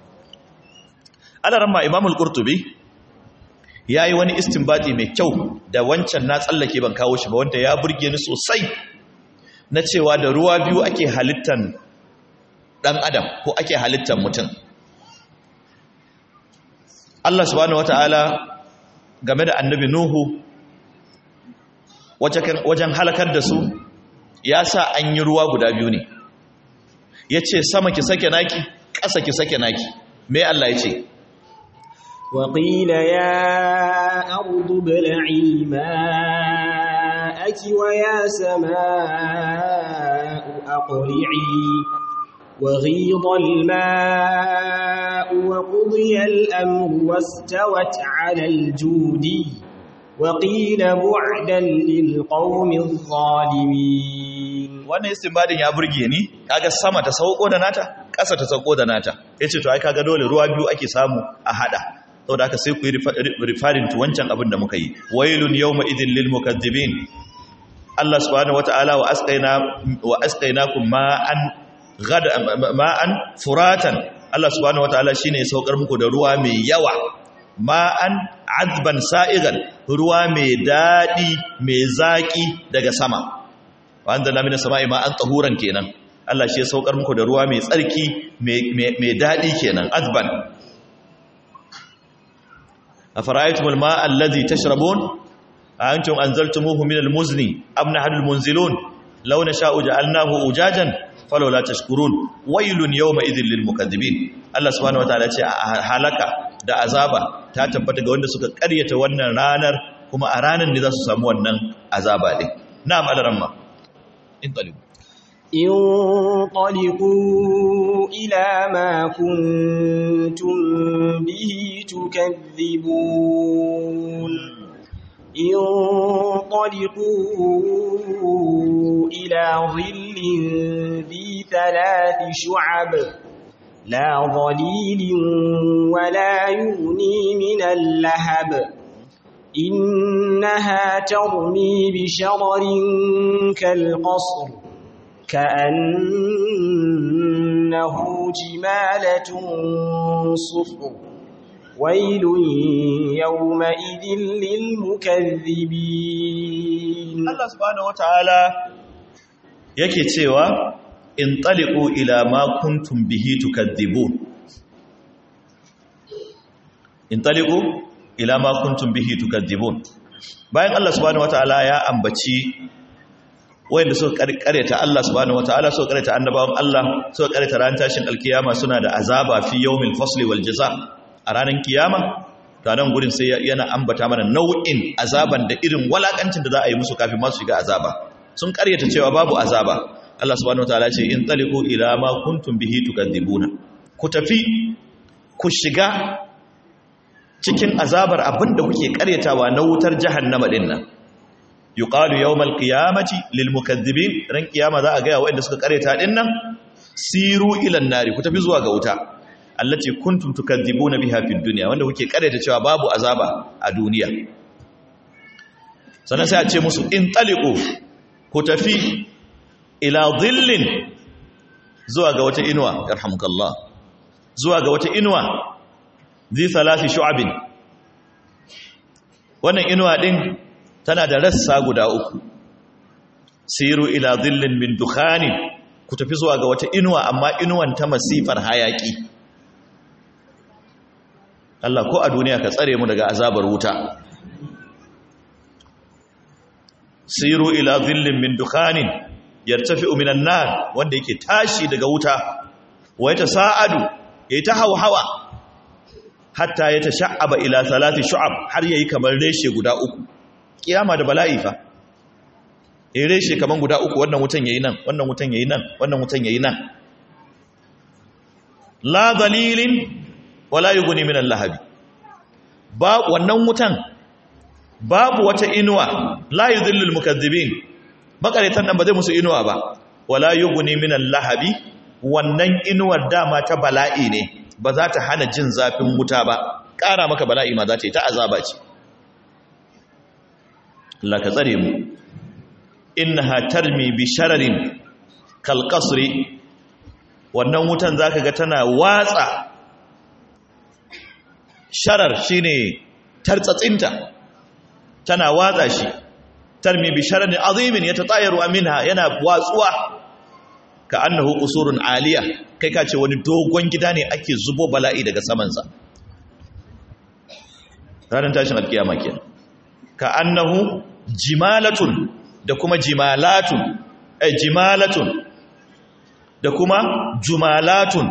Allah ramma imamul qurtubi ya yi wani istinbati mai kyau da wancan na tsallake ban kawo shi ba wanda ya burge ni sosai na cewa da ruwa biyu ake halittan ɗan adam ko ake halittan mutum Allah subhanahu wata'ala game da annabi Nuhu wajen halakar da su ya sa an yi ruwa guda biyu ne ya ce sama ki sake naki ƙasa ki sake naki me Allah ya ce وقيل يا أرض ابلعي ماءك ويا سماء أقلعي وغيض الماء وقضي الأمر واستوت على الجود وقيل بعدا للقوم الظالمين wannan istinbadin ya burge ni kaga sama ta sauko da nata ƙasa ta sauko da nata yace to ai kaga dole ruwa biyu ake samu a hada saboda haka sai ku yi rifarin to wancan abin da muka yi wailun yawma idin lil mukazzibin Allah subhanahu wataala wa asqaina wa asqainakum ma'an gada ma'an furatan Allah subhanahu wataala shine ya saukar muku da ruwa mai yawa ma'an azban sa'igan ruwa mai dadi mai zaki daga sama wa anzalna minas sama'i ma'an tahuran kenan Allah shi ya saukar muku da ruwa mai tsarki mai dadi kenan azban أفرأيتم الماء الذي تشربون أأنتم أنزلتموه من المزن أم نحن المنزلون لو نشاء جعلناه أجاجا فلولا تشكرون ويل يومئذ للمكذبين الله سبحانه وتعالى halaka da azaba ta tabbata ga wanda suka karyata wannan ranar kuma a ranar ne za su samu wannan azaba din na'am alaramma in talibu انطلقوا إلى ما كنتم به تكذبون انطلقوا إلى ظل ذي ثلاث شعب لا ظليل ولا يغني من اللهب إنها ترمي بشرر كالقصر كأنه جمالة صفر ويل يومئذ للمكذبين Allah subhanahu wataala yake cewa in taliqu ila ma kuntum bihi tukadzibun in taliqu ila ma kuntum bihi tukadzibun bayan Allah subhanahu wataala ya ambaci wayanda suka kareta Allah subhanahu wataala suka kareta annabawan Allah suka kareta ran tashin alkiyama suna da azaba fi yawmil fasli wal jaza a ranar kiyama to nan gurin sai yana ambata mana nau'in azaban da irin walakancin da za a yi musu kafin masu shiga azaba sun karyata cewa babu azaba Allah subhanahu wataala ce in taliqu ila ma kuntum bihi tukadzibuna ku tafi ku shiga cikin azabar abinda kuke karyatawa na wutar jahannama din nan yuqalu yawmal qiyamati lil mukaththibin ran kiyama za a ga wanda suka karyata din nan siru ila nari ku tafi zuwa ga wuta allati kuntum tukadzibuna biha fid dunya wanda kuke karyata cewa babu azaba a duniya sannan sai a ce musu in taliqu ku tafi ila dhillin zuwa ga wata inuwa yarhamukallah zuwa ga wata inuwa zi salasi shu'abin wannan inuwa din tana da rassa guda uku siru ila dhillin min dukhanin ku tafi zuwa ga wata inuwa amma inuwan ta masifar hayaki Allah ko a duniya ka tsare mu daga azabar wuta siru ila dhillin min dukhanin yartafi'u minan nar wanda yake tashi daga wuta wa yatasa'adu yayi ta hawa hatta yatasha'aba ila salati shu'ab har yayi kamar reshe guda uku kiyama da bala'i fa eh reshe kaman guda uku wannan wutan yayi nan wannan wutan yayi nan wannan wutan yayi nan la dalilin wala yughni min al-lahab ba wannan wutan babu wata inuwa la yudhillul mukaththibin makaretan nan ba zai musu inuwa ba wala yughni min al-lahabi wannan inuwar dama ta bala'i ne ba za ta hana jin zafin wuta ba ƙara maka bala'i ma za ta yi ta azaba ce Allah ka tsare mu innaha tarmi bi shararin kal qasri wannan wutan zaka ga tana watsa sharar shine tartsatsinta tana watsa shi tarmi bi shararin azimin yatatayaru minha yana watsuwa ka annahu qusurun aliya kai ka ce wani dogon gida ne ake zubo bala'i daga samansa ranar tashin alkiyama kenan ka annahu jimalatun da kuma jimalatun eh jimalatun da kuma jumalatun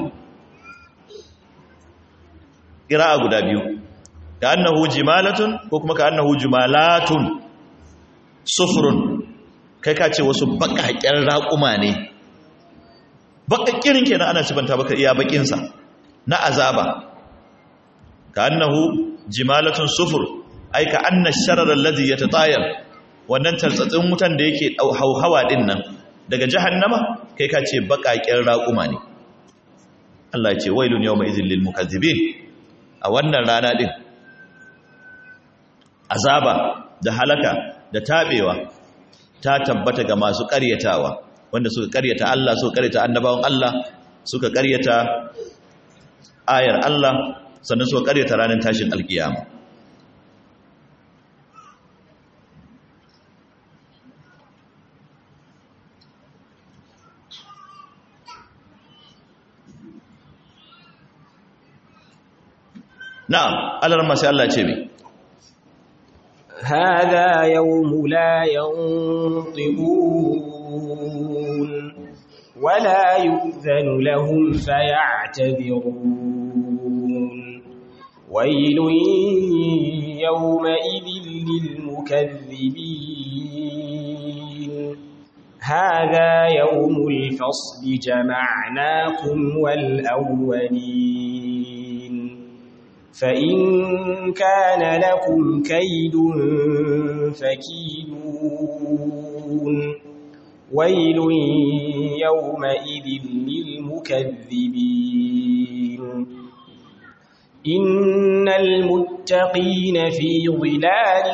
qira'a guda biyu ka annahu jimalatun ko kuma ka annahu jumalatun sufrun kai ka ce wasu bakakken raƙuma ne bakakkirin kenan ana sifanta baka iya bakinsa na azaba ka annahu jimalatun sufur ai ka anna sharar allazi yatatayar wannan tartsatsin wutan da yake hauhawa din nan daga jahannama kai ka ce bakakken raƙuma ne Allah ya ce wailun yawma idhil lil mukazzibin a wannan rana din azaba da halaka da tabewa ta tabbata ga masu ƙaryatawa wanda suka karyata Allah suka karyata annabawan Allah suka karyata ayar Allah sannan suka karyata ranar tashin alkiyama na'am Allah sai Allah ce mai هذا يوم لا ينطقون ولا يؤذن لهم فيعتذرون ويل يومئذ للمكذبين هذا يوم الفصل جمعناكم والأولين فإن كان لكم كيد فكيدون ويل يومئذ للمكذبين إن المتقين في ظلال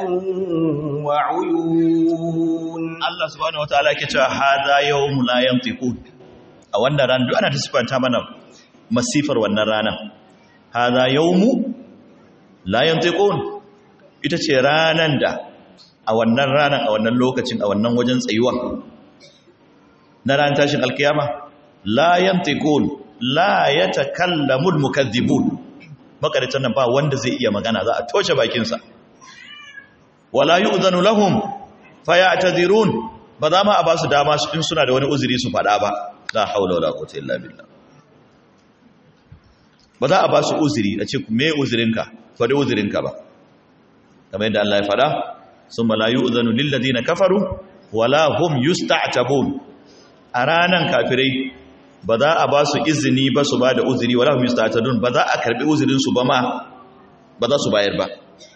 وعيون Allah subhanahu wataala yake cewa hadha yawmu la yantiqun a wannan ran duk ana ta sifanta mana masifar wannan rana hadha yawmu la yantiqun ita ce ranan da a wannan ranan a wannan lokacin a wannan wajen tsayuwa na ran tashin alkiyama la yantiqun la yatakallamul mukaththibun makaritan nan ba wanda zai iya magana za a toshe bakinsa wala yu'zanu lahum fayatazirun ba za ma a ba su dama su in suna da wani uzuri su faɗa ba la haula wala quwwata illa billah ba za a ba su uzuri a ce me uzurinka faɗi uzurinka ba kamar yadda Allah ya faɗa summa la yu'zanu lil ladina kafaru wala hum yusta'tabun a ranan kafirai ba za a ba su izini ba su ba da uzuri wala hum yusta'tabun ba za a karbi uzurin su ba ma ba za su bayar ba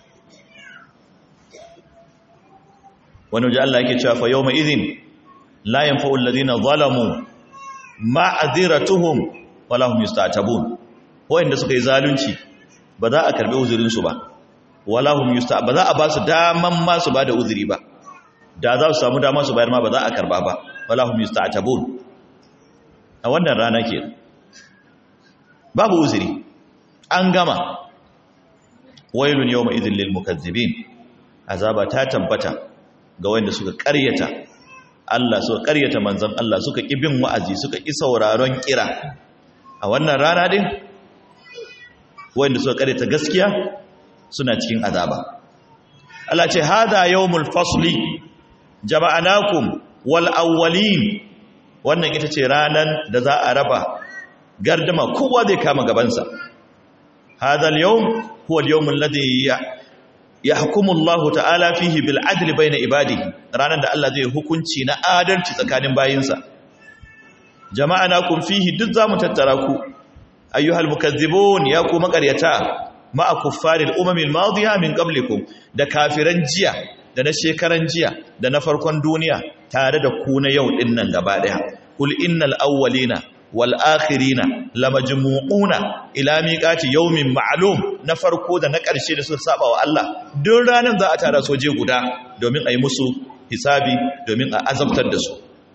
wani waje Allah yake cewa fa yawma idhin la yanfa'u alladhina zalamu ma'adhiratuhum wala hum yusta'tabun wanda suka yi zalunci ba za a karbi uzurin su ba wala hum yusta ba za a ba su daman ma su ba da uzuri ba da za su samu dama su bayar ma ba za a karba ba wala hum yusta'tabun a wannan rana ke babu uzuri an gama wailun yawma idhin lil mukazzibin azaba ta tabbata ga wanda suka karyata Allah suka karyata manzon Allah suka ki bin wa'azi suka ki sauraron kira a wannan rana din wanda suka karyata gaskiya suna cikin azaba Allah ce hada yawmul fasli jama'anakum wal awwalin wannan ita ce ranan da za a raba gardama kowa zai kama gabansa hada al-yawm huwa al-yawm alladhi yahkumu Allah ta'ala fihi bil adli bayna ibadihi ranan da Allah zai hukunci na adalci tsakanin bayinsa jama'anakum fihi duk zamu tattara ku ayyuhal mukazzibun ya ku makaryata ma'a kuffaril umamil madiya min qablikum da kafiran jiya da na shekaran jiya da na farkon duniya tare da ku na yau din nan gaba daya kul innal awwalina wal akhirina lamajmu'una ila miqati yawmin ma'lum na farko da na ƙarshe da suka saba wa Allah duk ranan za a tara soje guda domin a yi musu hisabi domin a azabtar da su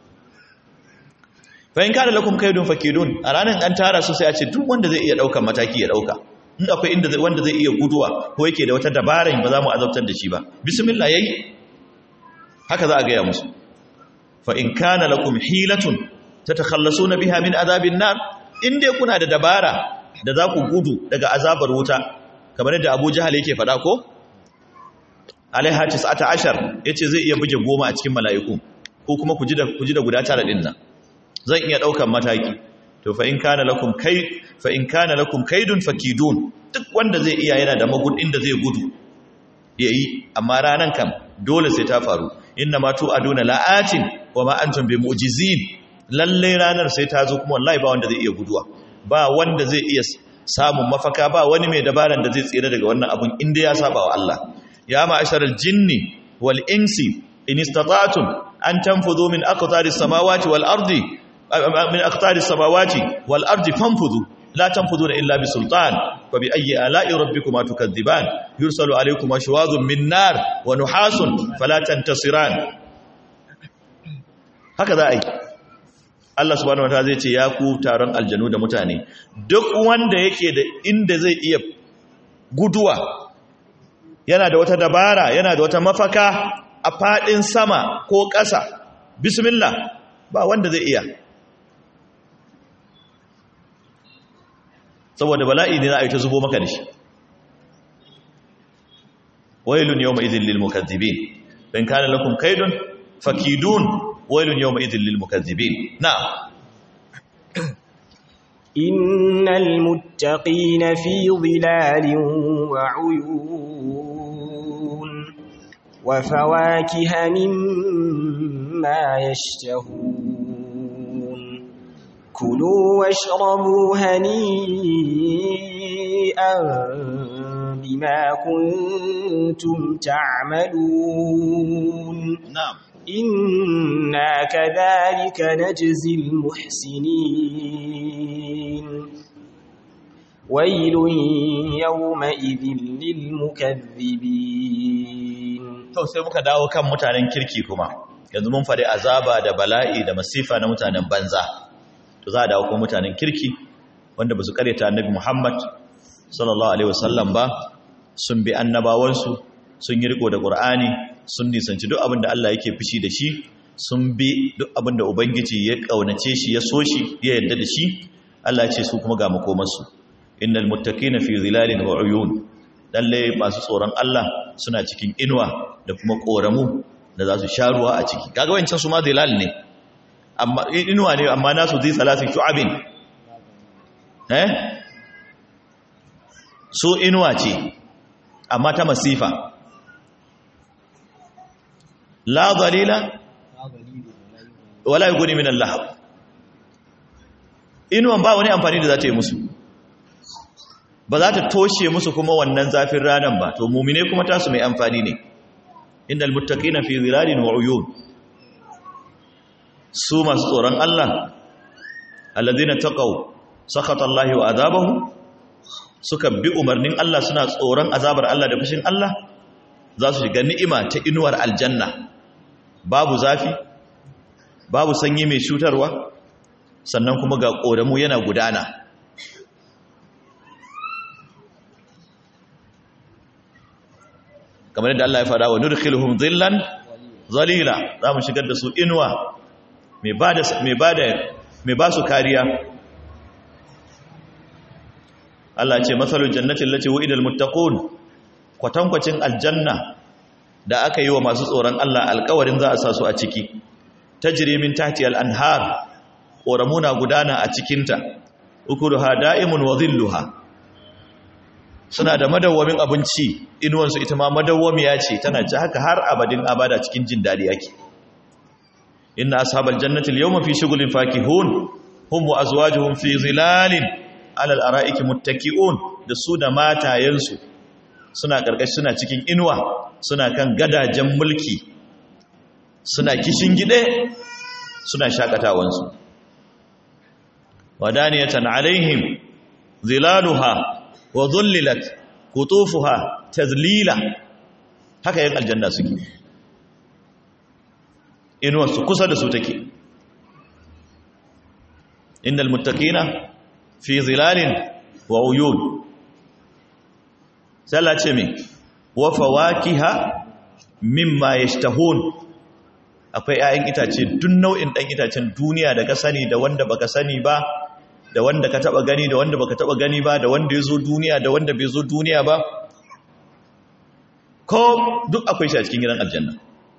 fa in kana lakum kaydun fakidun a ranan an tara su sai a ce duk wanda zai iya daukan mataki ya dauka in akwai inda wanda zai iya guduwa ko yake da wata dabaran ba za mu azabtar da shi ba bismillah yayi haka za a gaya musu fa in kana lakum hilatun tatakhallasuna biha min azabin nar in dai kuna da dabara da za ku gudu daga azabar wuta kamar yadda Abu Jahal yake faɗa ko alaiha 19 yace zai iya buge goma a cikin mala'iku ko kuma ku ji da ku ji da guda tara din nan zan iya daukan mataki to fa in kana lakum kai fa in kana lakum kaidun fakidun duk wanda zai iya yana da magudin da zai gudu yayi amma ranan kam dole sai ta faru inna ma tu'aduna la'atin wa ma antum bimu'jizin lalle ranar sai ta zo kuma wallahi ba wanda zai iya guduwa ba wanda zai iya samun mafaka ba wani mai dabaran da zai tsira daga wannan abun inda ya saba wa Allah ya ma'asharal jinni wal insi in istata'tum an tanfudhu min aqtaris samawati wal ardi min aqtaris samawati wal ardi fanfudhu la tanfuduna illa bi sultan fa bi ayyi ala'i rabbikuma tukadziban yursalu alaykuma shuwadun min nar wa nuhasun fala tantasiran haka za a yi Allah subhanahu wataala zai ce ya ku taron aljanu da mutane duk wanda yake da inda zai iya guduwa yana da wata dabara yana da wata mafaka a fadin sama ko ƙasa bismillah ba wanda zai iya saboda bala'i ne za a yi ta zubo maka da shi wailun yawma idhil lil mukaththibin in kana lakum kaidun fakidun wailun yawma idhil lil mukaththibin na'am innal muttaqina fi dhilalin wa 'uyun wa fawakiha mimma yashtahun kulu washrabu hani'an bima kuntum ta'malun na'am إنا كذلك نجزي المحسنين ويل يومئذ للمكذبين to sai muka dawo kan mutanen kirki kuma yanzu mun faɗi azaba da bala'i da masifa na mutanen banza to za a dawo kuma mutanen kirki wanda ba su karyata annabi Muhammad sallallahu alaihi wasallam ba sun bi annabawansu sun yi riko da Qur'ani sun nisanci duk abin da Allah yake fishi da shi sun bi duk abin da ubangiji ya kaunace shi ya so shi ya yarda da shi Allah ya ce su kuma ga makomarsu innal muttaqina fi zilalin wa uyun lalle masu tsoron Allah suna cikin inuwa da kuma koramu da za su sha ruwa a ciki kaga wancan su ma zilal ne amma inuwa ne amma nasu zai salasin shu'abin eh su inuwa ce amma ta masifa la dalila wala yughni min al-lahab inuwan ba wani amfani da za ta yi musu ba za ta toshe musu kuma wannan zafin ranan ba to mumine kuma tasu mai amfani ne innal muttaqina fi zilalin wa uyun su masu tsoron Allah alladhina taqaw sakhata Allah wa azabahu suka bi umarnin Allah suna tsoron azabar Allah da fushin Allah za su shiga ni'ima ta inuwar aljanna babu zafi babu sanyi mai cutarwa sannan kuma ga ƙoramu yana gudana kamar yadda Allah ya fada wa nudkhiluhum dhillan zalila za mu shigar da su inuwa mai bada mai bada mai ba su kariya Allah ya ce masalul jannati allati wu'ida almuttaqun kwatankwacin aljanna da aka yi wa masu tsoron Allah alƙawarin za a sa su a ciki tajri min tahti al-anhar ƙoramuna gudana a cikinta ukuluha da'imun wa dhilluha suna da madawwamin abinci inuwansu ita ma madawwamiya ce tana ci haka har abadin abada cikin jin dadi yake inna ashabal jannati al-yawma fi shughulin fakihun hum wa azwajuhum fi zilalin ala al-ara'iki muttaki'un da su da matayensu suna karkashi suna cikin inuwa suna kan gadajen mulki suna kishin gide suna shakatawansu wadaniyatan alaihim zilaluha wa dhullilat qutufuha tazlila haka yin aljanna suke inuwar su kusa da su take innal muttaqina fi zilalin wa uyun sai ce me wa fawakiha mimma yashtahun akwai 'ya'yan itace duk nau'in ɗan itacen duniya da ka sani da wanda baka sani ba da wanda ka taba gani da wanda baka taba gani ba da wanda ya zo duniya da wanda bai zo duniya ba ko duk akwai shi a cikin gidan aljanna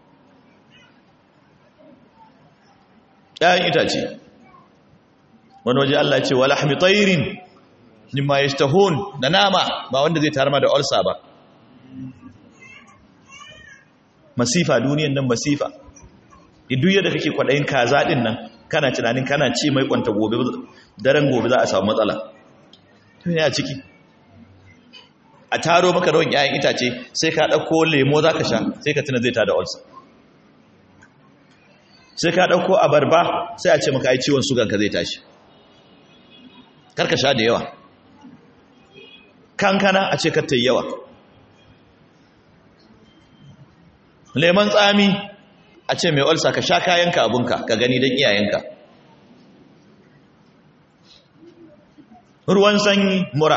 ɗayan itace wani waje Allah ce wala hami tsayirin nima ya stahun da nama ba wanda zai tarama da olsa ba masifa duniyan nan masifa duk yadda kake kwaɗayin kaza ɗin nan kana tunanin kana ce mai kwanta gobe daren gobe za a samu matsala tun ya ciki a taro maka rawan 'ya'yan itace sai ka ɗauko lemo za ka sha sai ka tuna zai ta da olsa sai ka ɗauko abarba sai a ce maka ai ciwon suganka zai tashi karka sha da yawa kankana a ce ta yi yawa lemon tsami a ce mai olsa ka sha kayanka abunka ka gani don iyayenka ruwan sanyi mura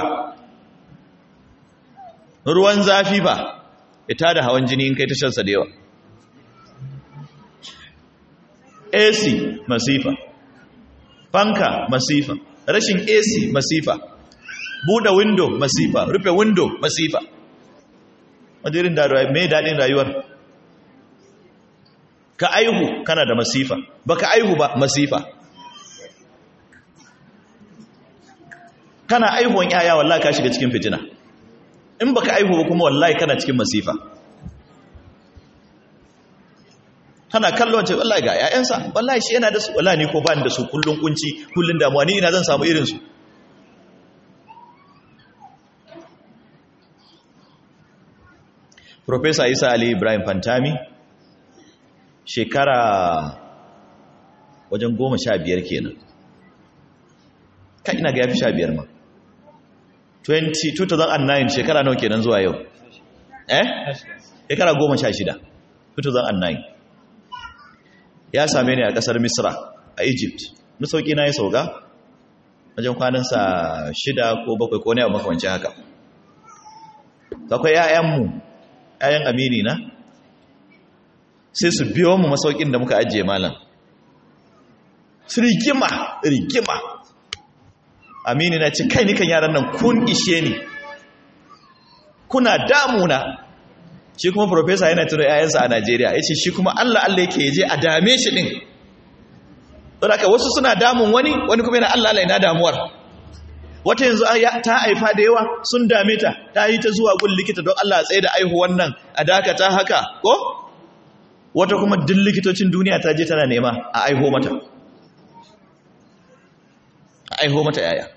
ruwan zafi ba ita da hawan jini in kai tashansa da yawa AC masifa fanka masifa rashin AC masifa buɗe window masifa rufe window masifa wajirin da mai daɗin rayuwar ka aihu kana da masifa baka aihu ba masifa kana aihuwan yaya wallahi ka shiga cikin fitina in baka aihu ba kuma wallahi kana cikin masifa kana kallon ce wallahi ga yayansa wallahi shi yana da su wallahi ni ko ba ni da su kullun kunci kullun damuwa ni ina zan samu irin su Professor Isa Ali Ibrahim Fantami shekara wajen goma sha biyar kenan ka ina ga ya fi sha biyar ma 20 2009 shekara nawa kenan zuwa yau eh shekara goma sha shida 2009 ya same ni a kasar misra a egypt masauki na ya sauka wajen kwanansa shida ko bakwai ko ne a makamancin haka akwai 'ya'yanmu 'ya'yan amini na sai su biyo mu masaukin da muka ajiye malam su rigima rigima amini na ci kai nikan yaran nan kun ishe ni kuna damuna shi kuma profesa yana tuno 'ya'yansa a najeriya ya ce shi kuma allah allah yake yaje a dame shi ɗin saboda wasu suna damun wani wani kuma yana allah allah yana damuwar wata yanzu ta haifa da yawa sun dame ta ta yi ta zuwa gun likita don allah tsaye da aihu wannan a dakata haka ko wata kuma duk likitocin duniya ta je tana nema a aiho mata a aiho mata yaya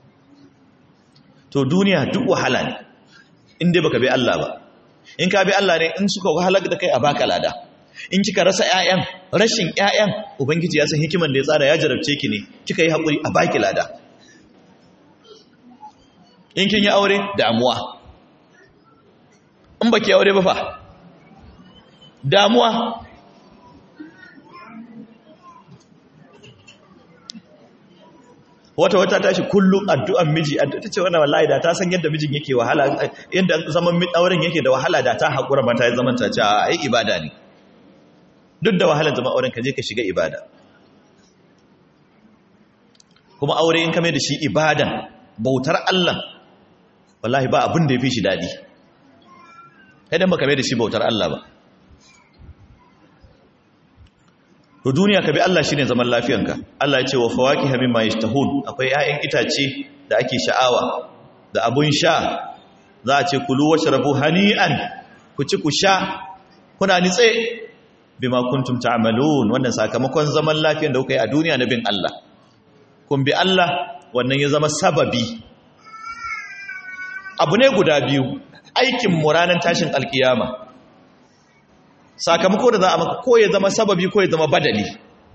to duniya duk wahala ne in dai baka bi Allah ba in ka bi Allah ne in suka wahalar da kai a baka lada in kika rasa ƴaƴan rashin ƴaƴan ubangiji ya san hikiman da ya tsara ya jarabce ki ne kika yi hakuri a baki lada in kin yi aure damuwa in baki aure ba fa damuwa wata wata tashi kullum addu'an miji ta ce wannan wallahi da ta san yadda mijin yake wahala yadda zaman auren yake da wahala da ta haƙura mata ya zaman ta ce a yi ibada ne duk da wahalar zaman auren ka je ka shiga ibada kuma aure in ka mai da shi ibadan bautar Allah wallahi ba abin da ya fi shi daɗi idan ba ka mai da shi bautar Allah ba to duniya ka bi Allah shine zaman lafiyanka Allah ya ce wa fawakiha mimma yashtahun akwai 'ya'yan itace da ake sha'awa da abun sha za a ce kulu washrabu hani'an ku ci ku sha kuna nitse bima kuntum ta'malun wannan sakamakon zaman lafiyan da kuka yi a duniya na bin Allah kun bi Allah wannan ya zama sababi abu ne guda biyu aikin mu ranar tashin alkiyama sakamako da za a maka ko ya zama sababi ko ya zama badali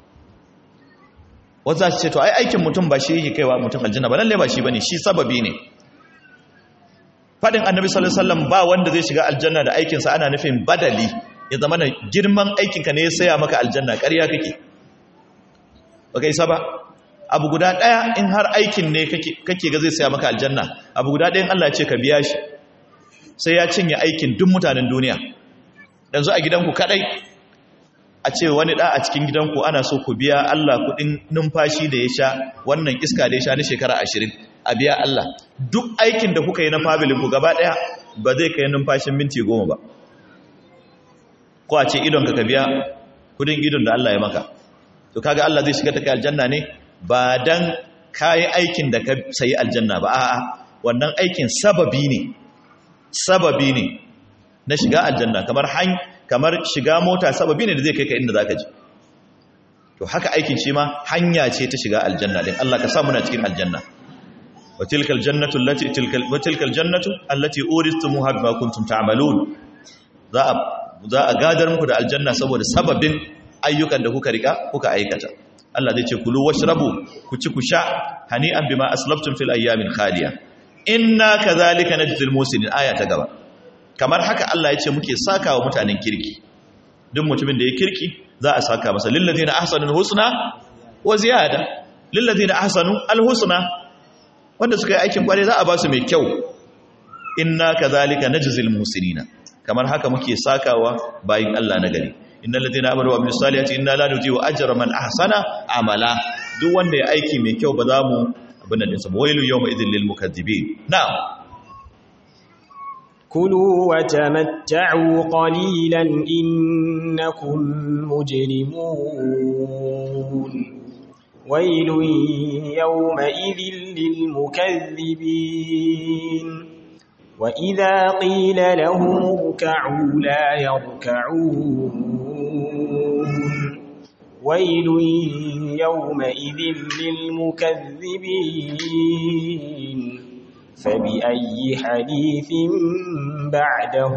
wata za ce to ai aikin mutum ba shi yake kaiwa mutum aljanna ba lalle ba shi bane shi sababi ne fadin annabi sallallahu alaihi wasallam ba wanda zai shiga aljanna da aikin sa ana nufin badali ya zama na girman aikin ka ne ya saya maka aljanna ƙarya kake ba kai saba abu guda daya in har aikin ne kake kake ga zai saya maka aljanna abu guda ɗayan Allah ya ce ka biya shi sai ya cinye aikin duk mutanen duniya yanzu a gidanku kadai a ce wani da a cikin gidanku ana so ku biya Allah kudin numfashi da ya sha wannan iska da ya sha na shekara ashirin a biya Allah duk aikin da kuka yi na familin ku gaba daya ba zai kai numfashin minti goma ba ko a ce idon ka biya kudin idon da Allah ya maka to kaga Allah zai shiga ta kai aljanna ne ba dan kayi aikin da ka sayi aljanna ba a'a wannan aikin sababi ne sababi ne na shiga aljanna kamar han kamar shiga mota sababi ne da zai kai ka inda zaka je to haka aikin shi ma hanya ce ta shiga aljanna din Allah ka sa muna cikin aljanna wa tilkal jannatu allati tilkal wa tilkal jannatu allati uristumuha bima kuntum ta'malun za a za a gadar muku da aljanna saboda sababin ayyukan da kuka rika kuka aikata Allah zai ce kulu washrabu ku ci ku sha hani'an bima aslaftum fil ayyamin khaliya inna kadhalika najzil musinin aya ta gaba kamar haka Allah ya ce muke saka wa mutanen kirki duk mutumin da ya kirki za a saka masa lillazina ahsanul husna wa ziyada lillazina ahsanu alhusna wanda suka yi aikin kware za a ba su mai kyau inna kadhalika najzil musinina kamar haka muke sakawa bayin Allah na gari innal ladina amanu wa amilus salihati inna la nudiu ajra man ahsana amala duk wanda ya aiki mai kyau ba za mu abin nan dinsa wailu yawma idhil lil mukaththibin na'am كلوا وتمتعوا قليلا إنكم مجرمون ويل يومئذ للمكذبين وإذا قيل لهم اركعوا لا يركعون ويل يومئذ للمكذبين فبأي حديث بعده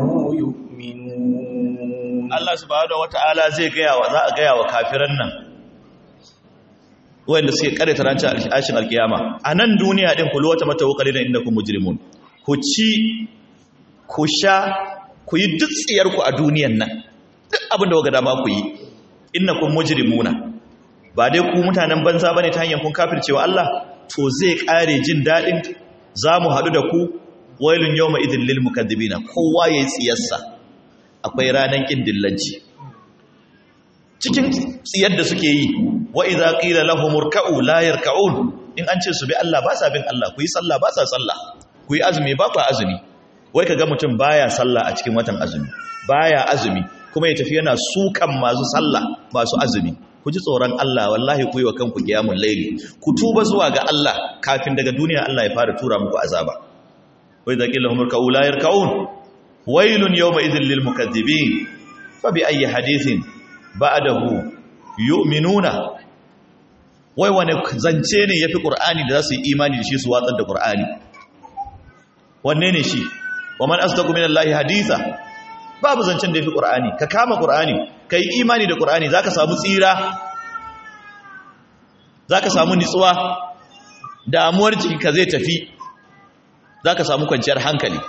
يؤمنون Allah subhanahu wata'ala zai gaya wa za a gaya wa kafiran nan wanda suke karanta ranar ashin alkiyama a nan duniya din kullu wata mata wakali da inda ku mujrimun ku ci ku sha ku yi duk tsiyar ku a duniyan nan duk abin da waga dama ku yi innakum mujrimuna ba dai ku mutanen banza bane ta hanyar kun kafircewa Allah to zai kare jin dadin zamu hadu da ku wailun yawma idhil lil mukaddibina kowa yayi tsiyarsa akwai ranan kin dillanci cikin tsiyar da suke yi wa idza qila lahum urka'u la yarka'un in an ce su bi Allah ba sa bin Allah ku yi sallah ba sa sallah ku yi azumi ba ku azumi wai kaga mutum baya sallah a cikin watan azumi baya azumi kuma ya tafi yana sukan masu sallah masu azumi ku ji tsoron Allah wallahi ku yi wa kanku qiyamul layli ku tuba zuwa ga Allah kafin daga duniya Allah ya fara tura muku azaba wa idza qila lahum urka'u la yarka'un wailun yawma idhil lil mukaththibin fa bi ayyi hadithin ba'dahu yu'minuna wai wani zance ne yafi qur'ani da za su yi imani da shi su watsar da qur'ani wanne ne shi wa man asdaqu minallahi haditha babu zancen da yafi qur'ani ka kama qur'ani kai imani da qur'ani zaka samu tsira zaka samu nitsuwa damuwar jikinka zai tafi zaka samu kwanciyar hankali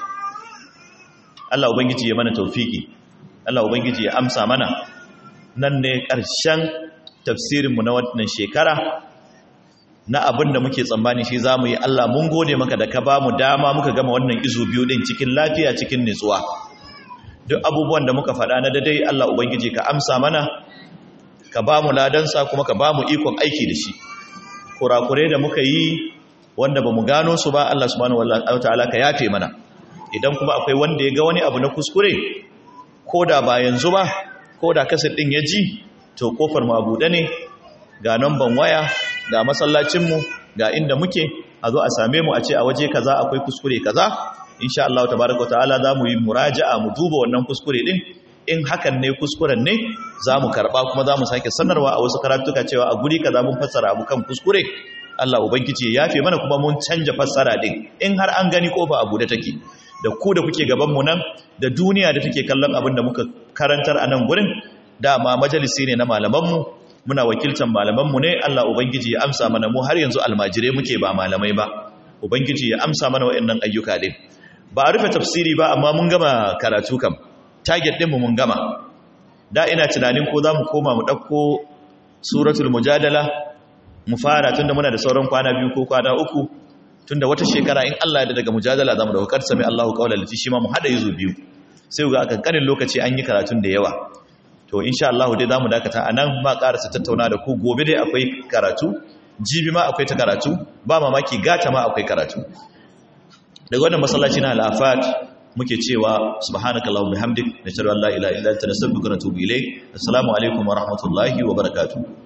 Allah ubangiji ya mana tawfiki Allah ubangiji ya amsa mana nan ne ƙarshen tafsirinmu na wannan shekara na abin da muke tsammani shi za mu yi Allah mun gode maka da ka ba mu dama muka gama wannan izu biyu ɗin cikin lafiya cikin nutsuwa duk abubuwan da muka faɗa na dadai Allah Ubangiji ka amsa mana ka ba mu ladansa kuma ka ba mu ikon aiki da shi kurakure da muka yi wanda ba mu gano su ba Allah subhanahu wa ta'ala ka yafe mana idan kuma akwai wanda ya ga wani abu na kuskure ko da ba yanzu ba ko da kasar ɗin ya ji to kofar mu abuɗe ne ga namban waya ga masallacinmu ga inda muke a zo a same mu a ce a waje kaza akwai kuskure kaza insha Allah tabaraka ta'ala za mu yi muraja'a mu duba wannan kuskure din in hakan ne kuskuren ne za mu karɓa kuma za mu sake sanarwa a wasu karatuka cewa a guri kaza mun fassara abu kan kuskure Allah ubangiji ya yafe mana kuma mun canja fassara din in har an gani kofa a buɗe take da ku da kuke gaban mu nan da duniya da take kallon abin da muka karantar a nan gurin dama majalisi ne na malamanmu muna wakiltan malamanmu ne Allah ubangiji ya amsa mana mu har yanzu almajire muke ba malamai ba ubangiji ya amsa mana waɗannan ayyuka din ba a rufe tafsiri ba amma mun gama karatu kam target ɗinmu mun gama da ina tunanin ko za mu koma mu ɗauko suratul mujadala mu fara tunda muna da sauran kwana biyu ko kwana uku tunda wata shekara in Allah ya daga mujadala zamu dauka kar sami Allahu qawla lati shi ma mu hada yuzu biyu sai ga kankanin lokaci an yi karatun da yawa to insha Allah dai zamu dakata anan ma karasa tattauna da ku gobe dai akwai karatu jibi ma akwai ta karatu ba mamaki gata ma akwai karatu daga wannan masallaci na al-afat muke cewa subhanakallahumma bihamdik nashhadu an la ilaha illa anta nastaghfiruka wa natubu ilayk assalamu alaikum wa rahmatullahi wa barakatuh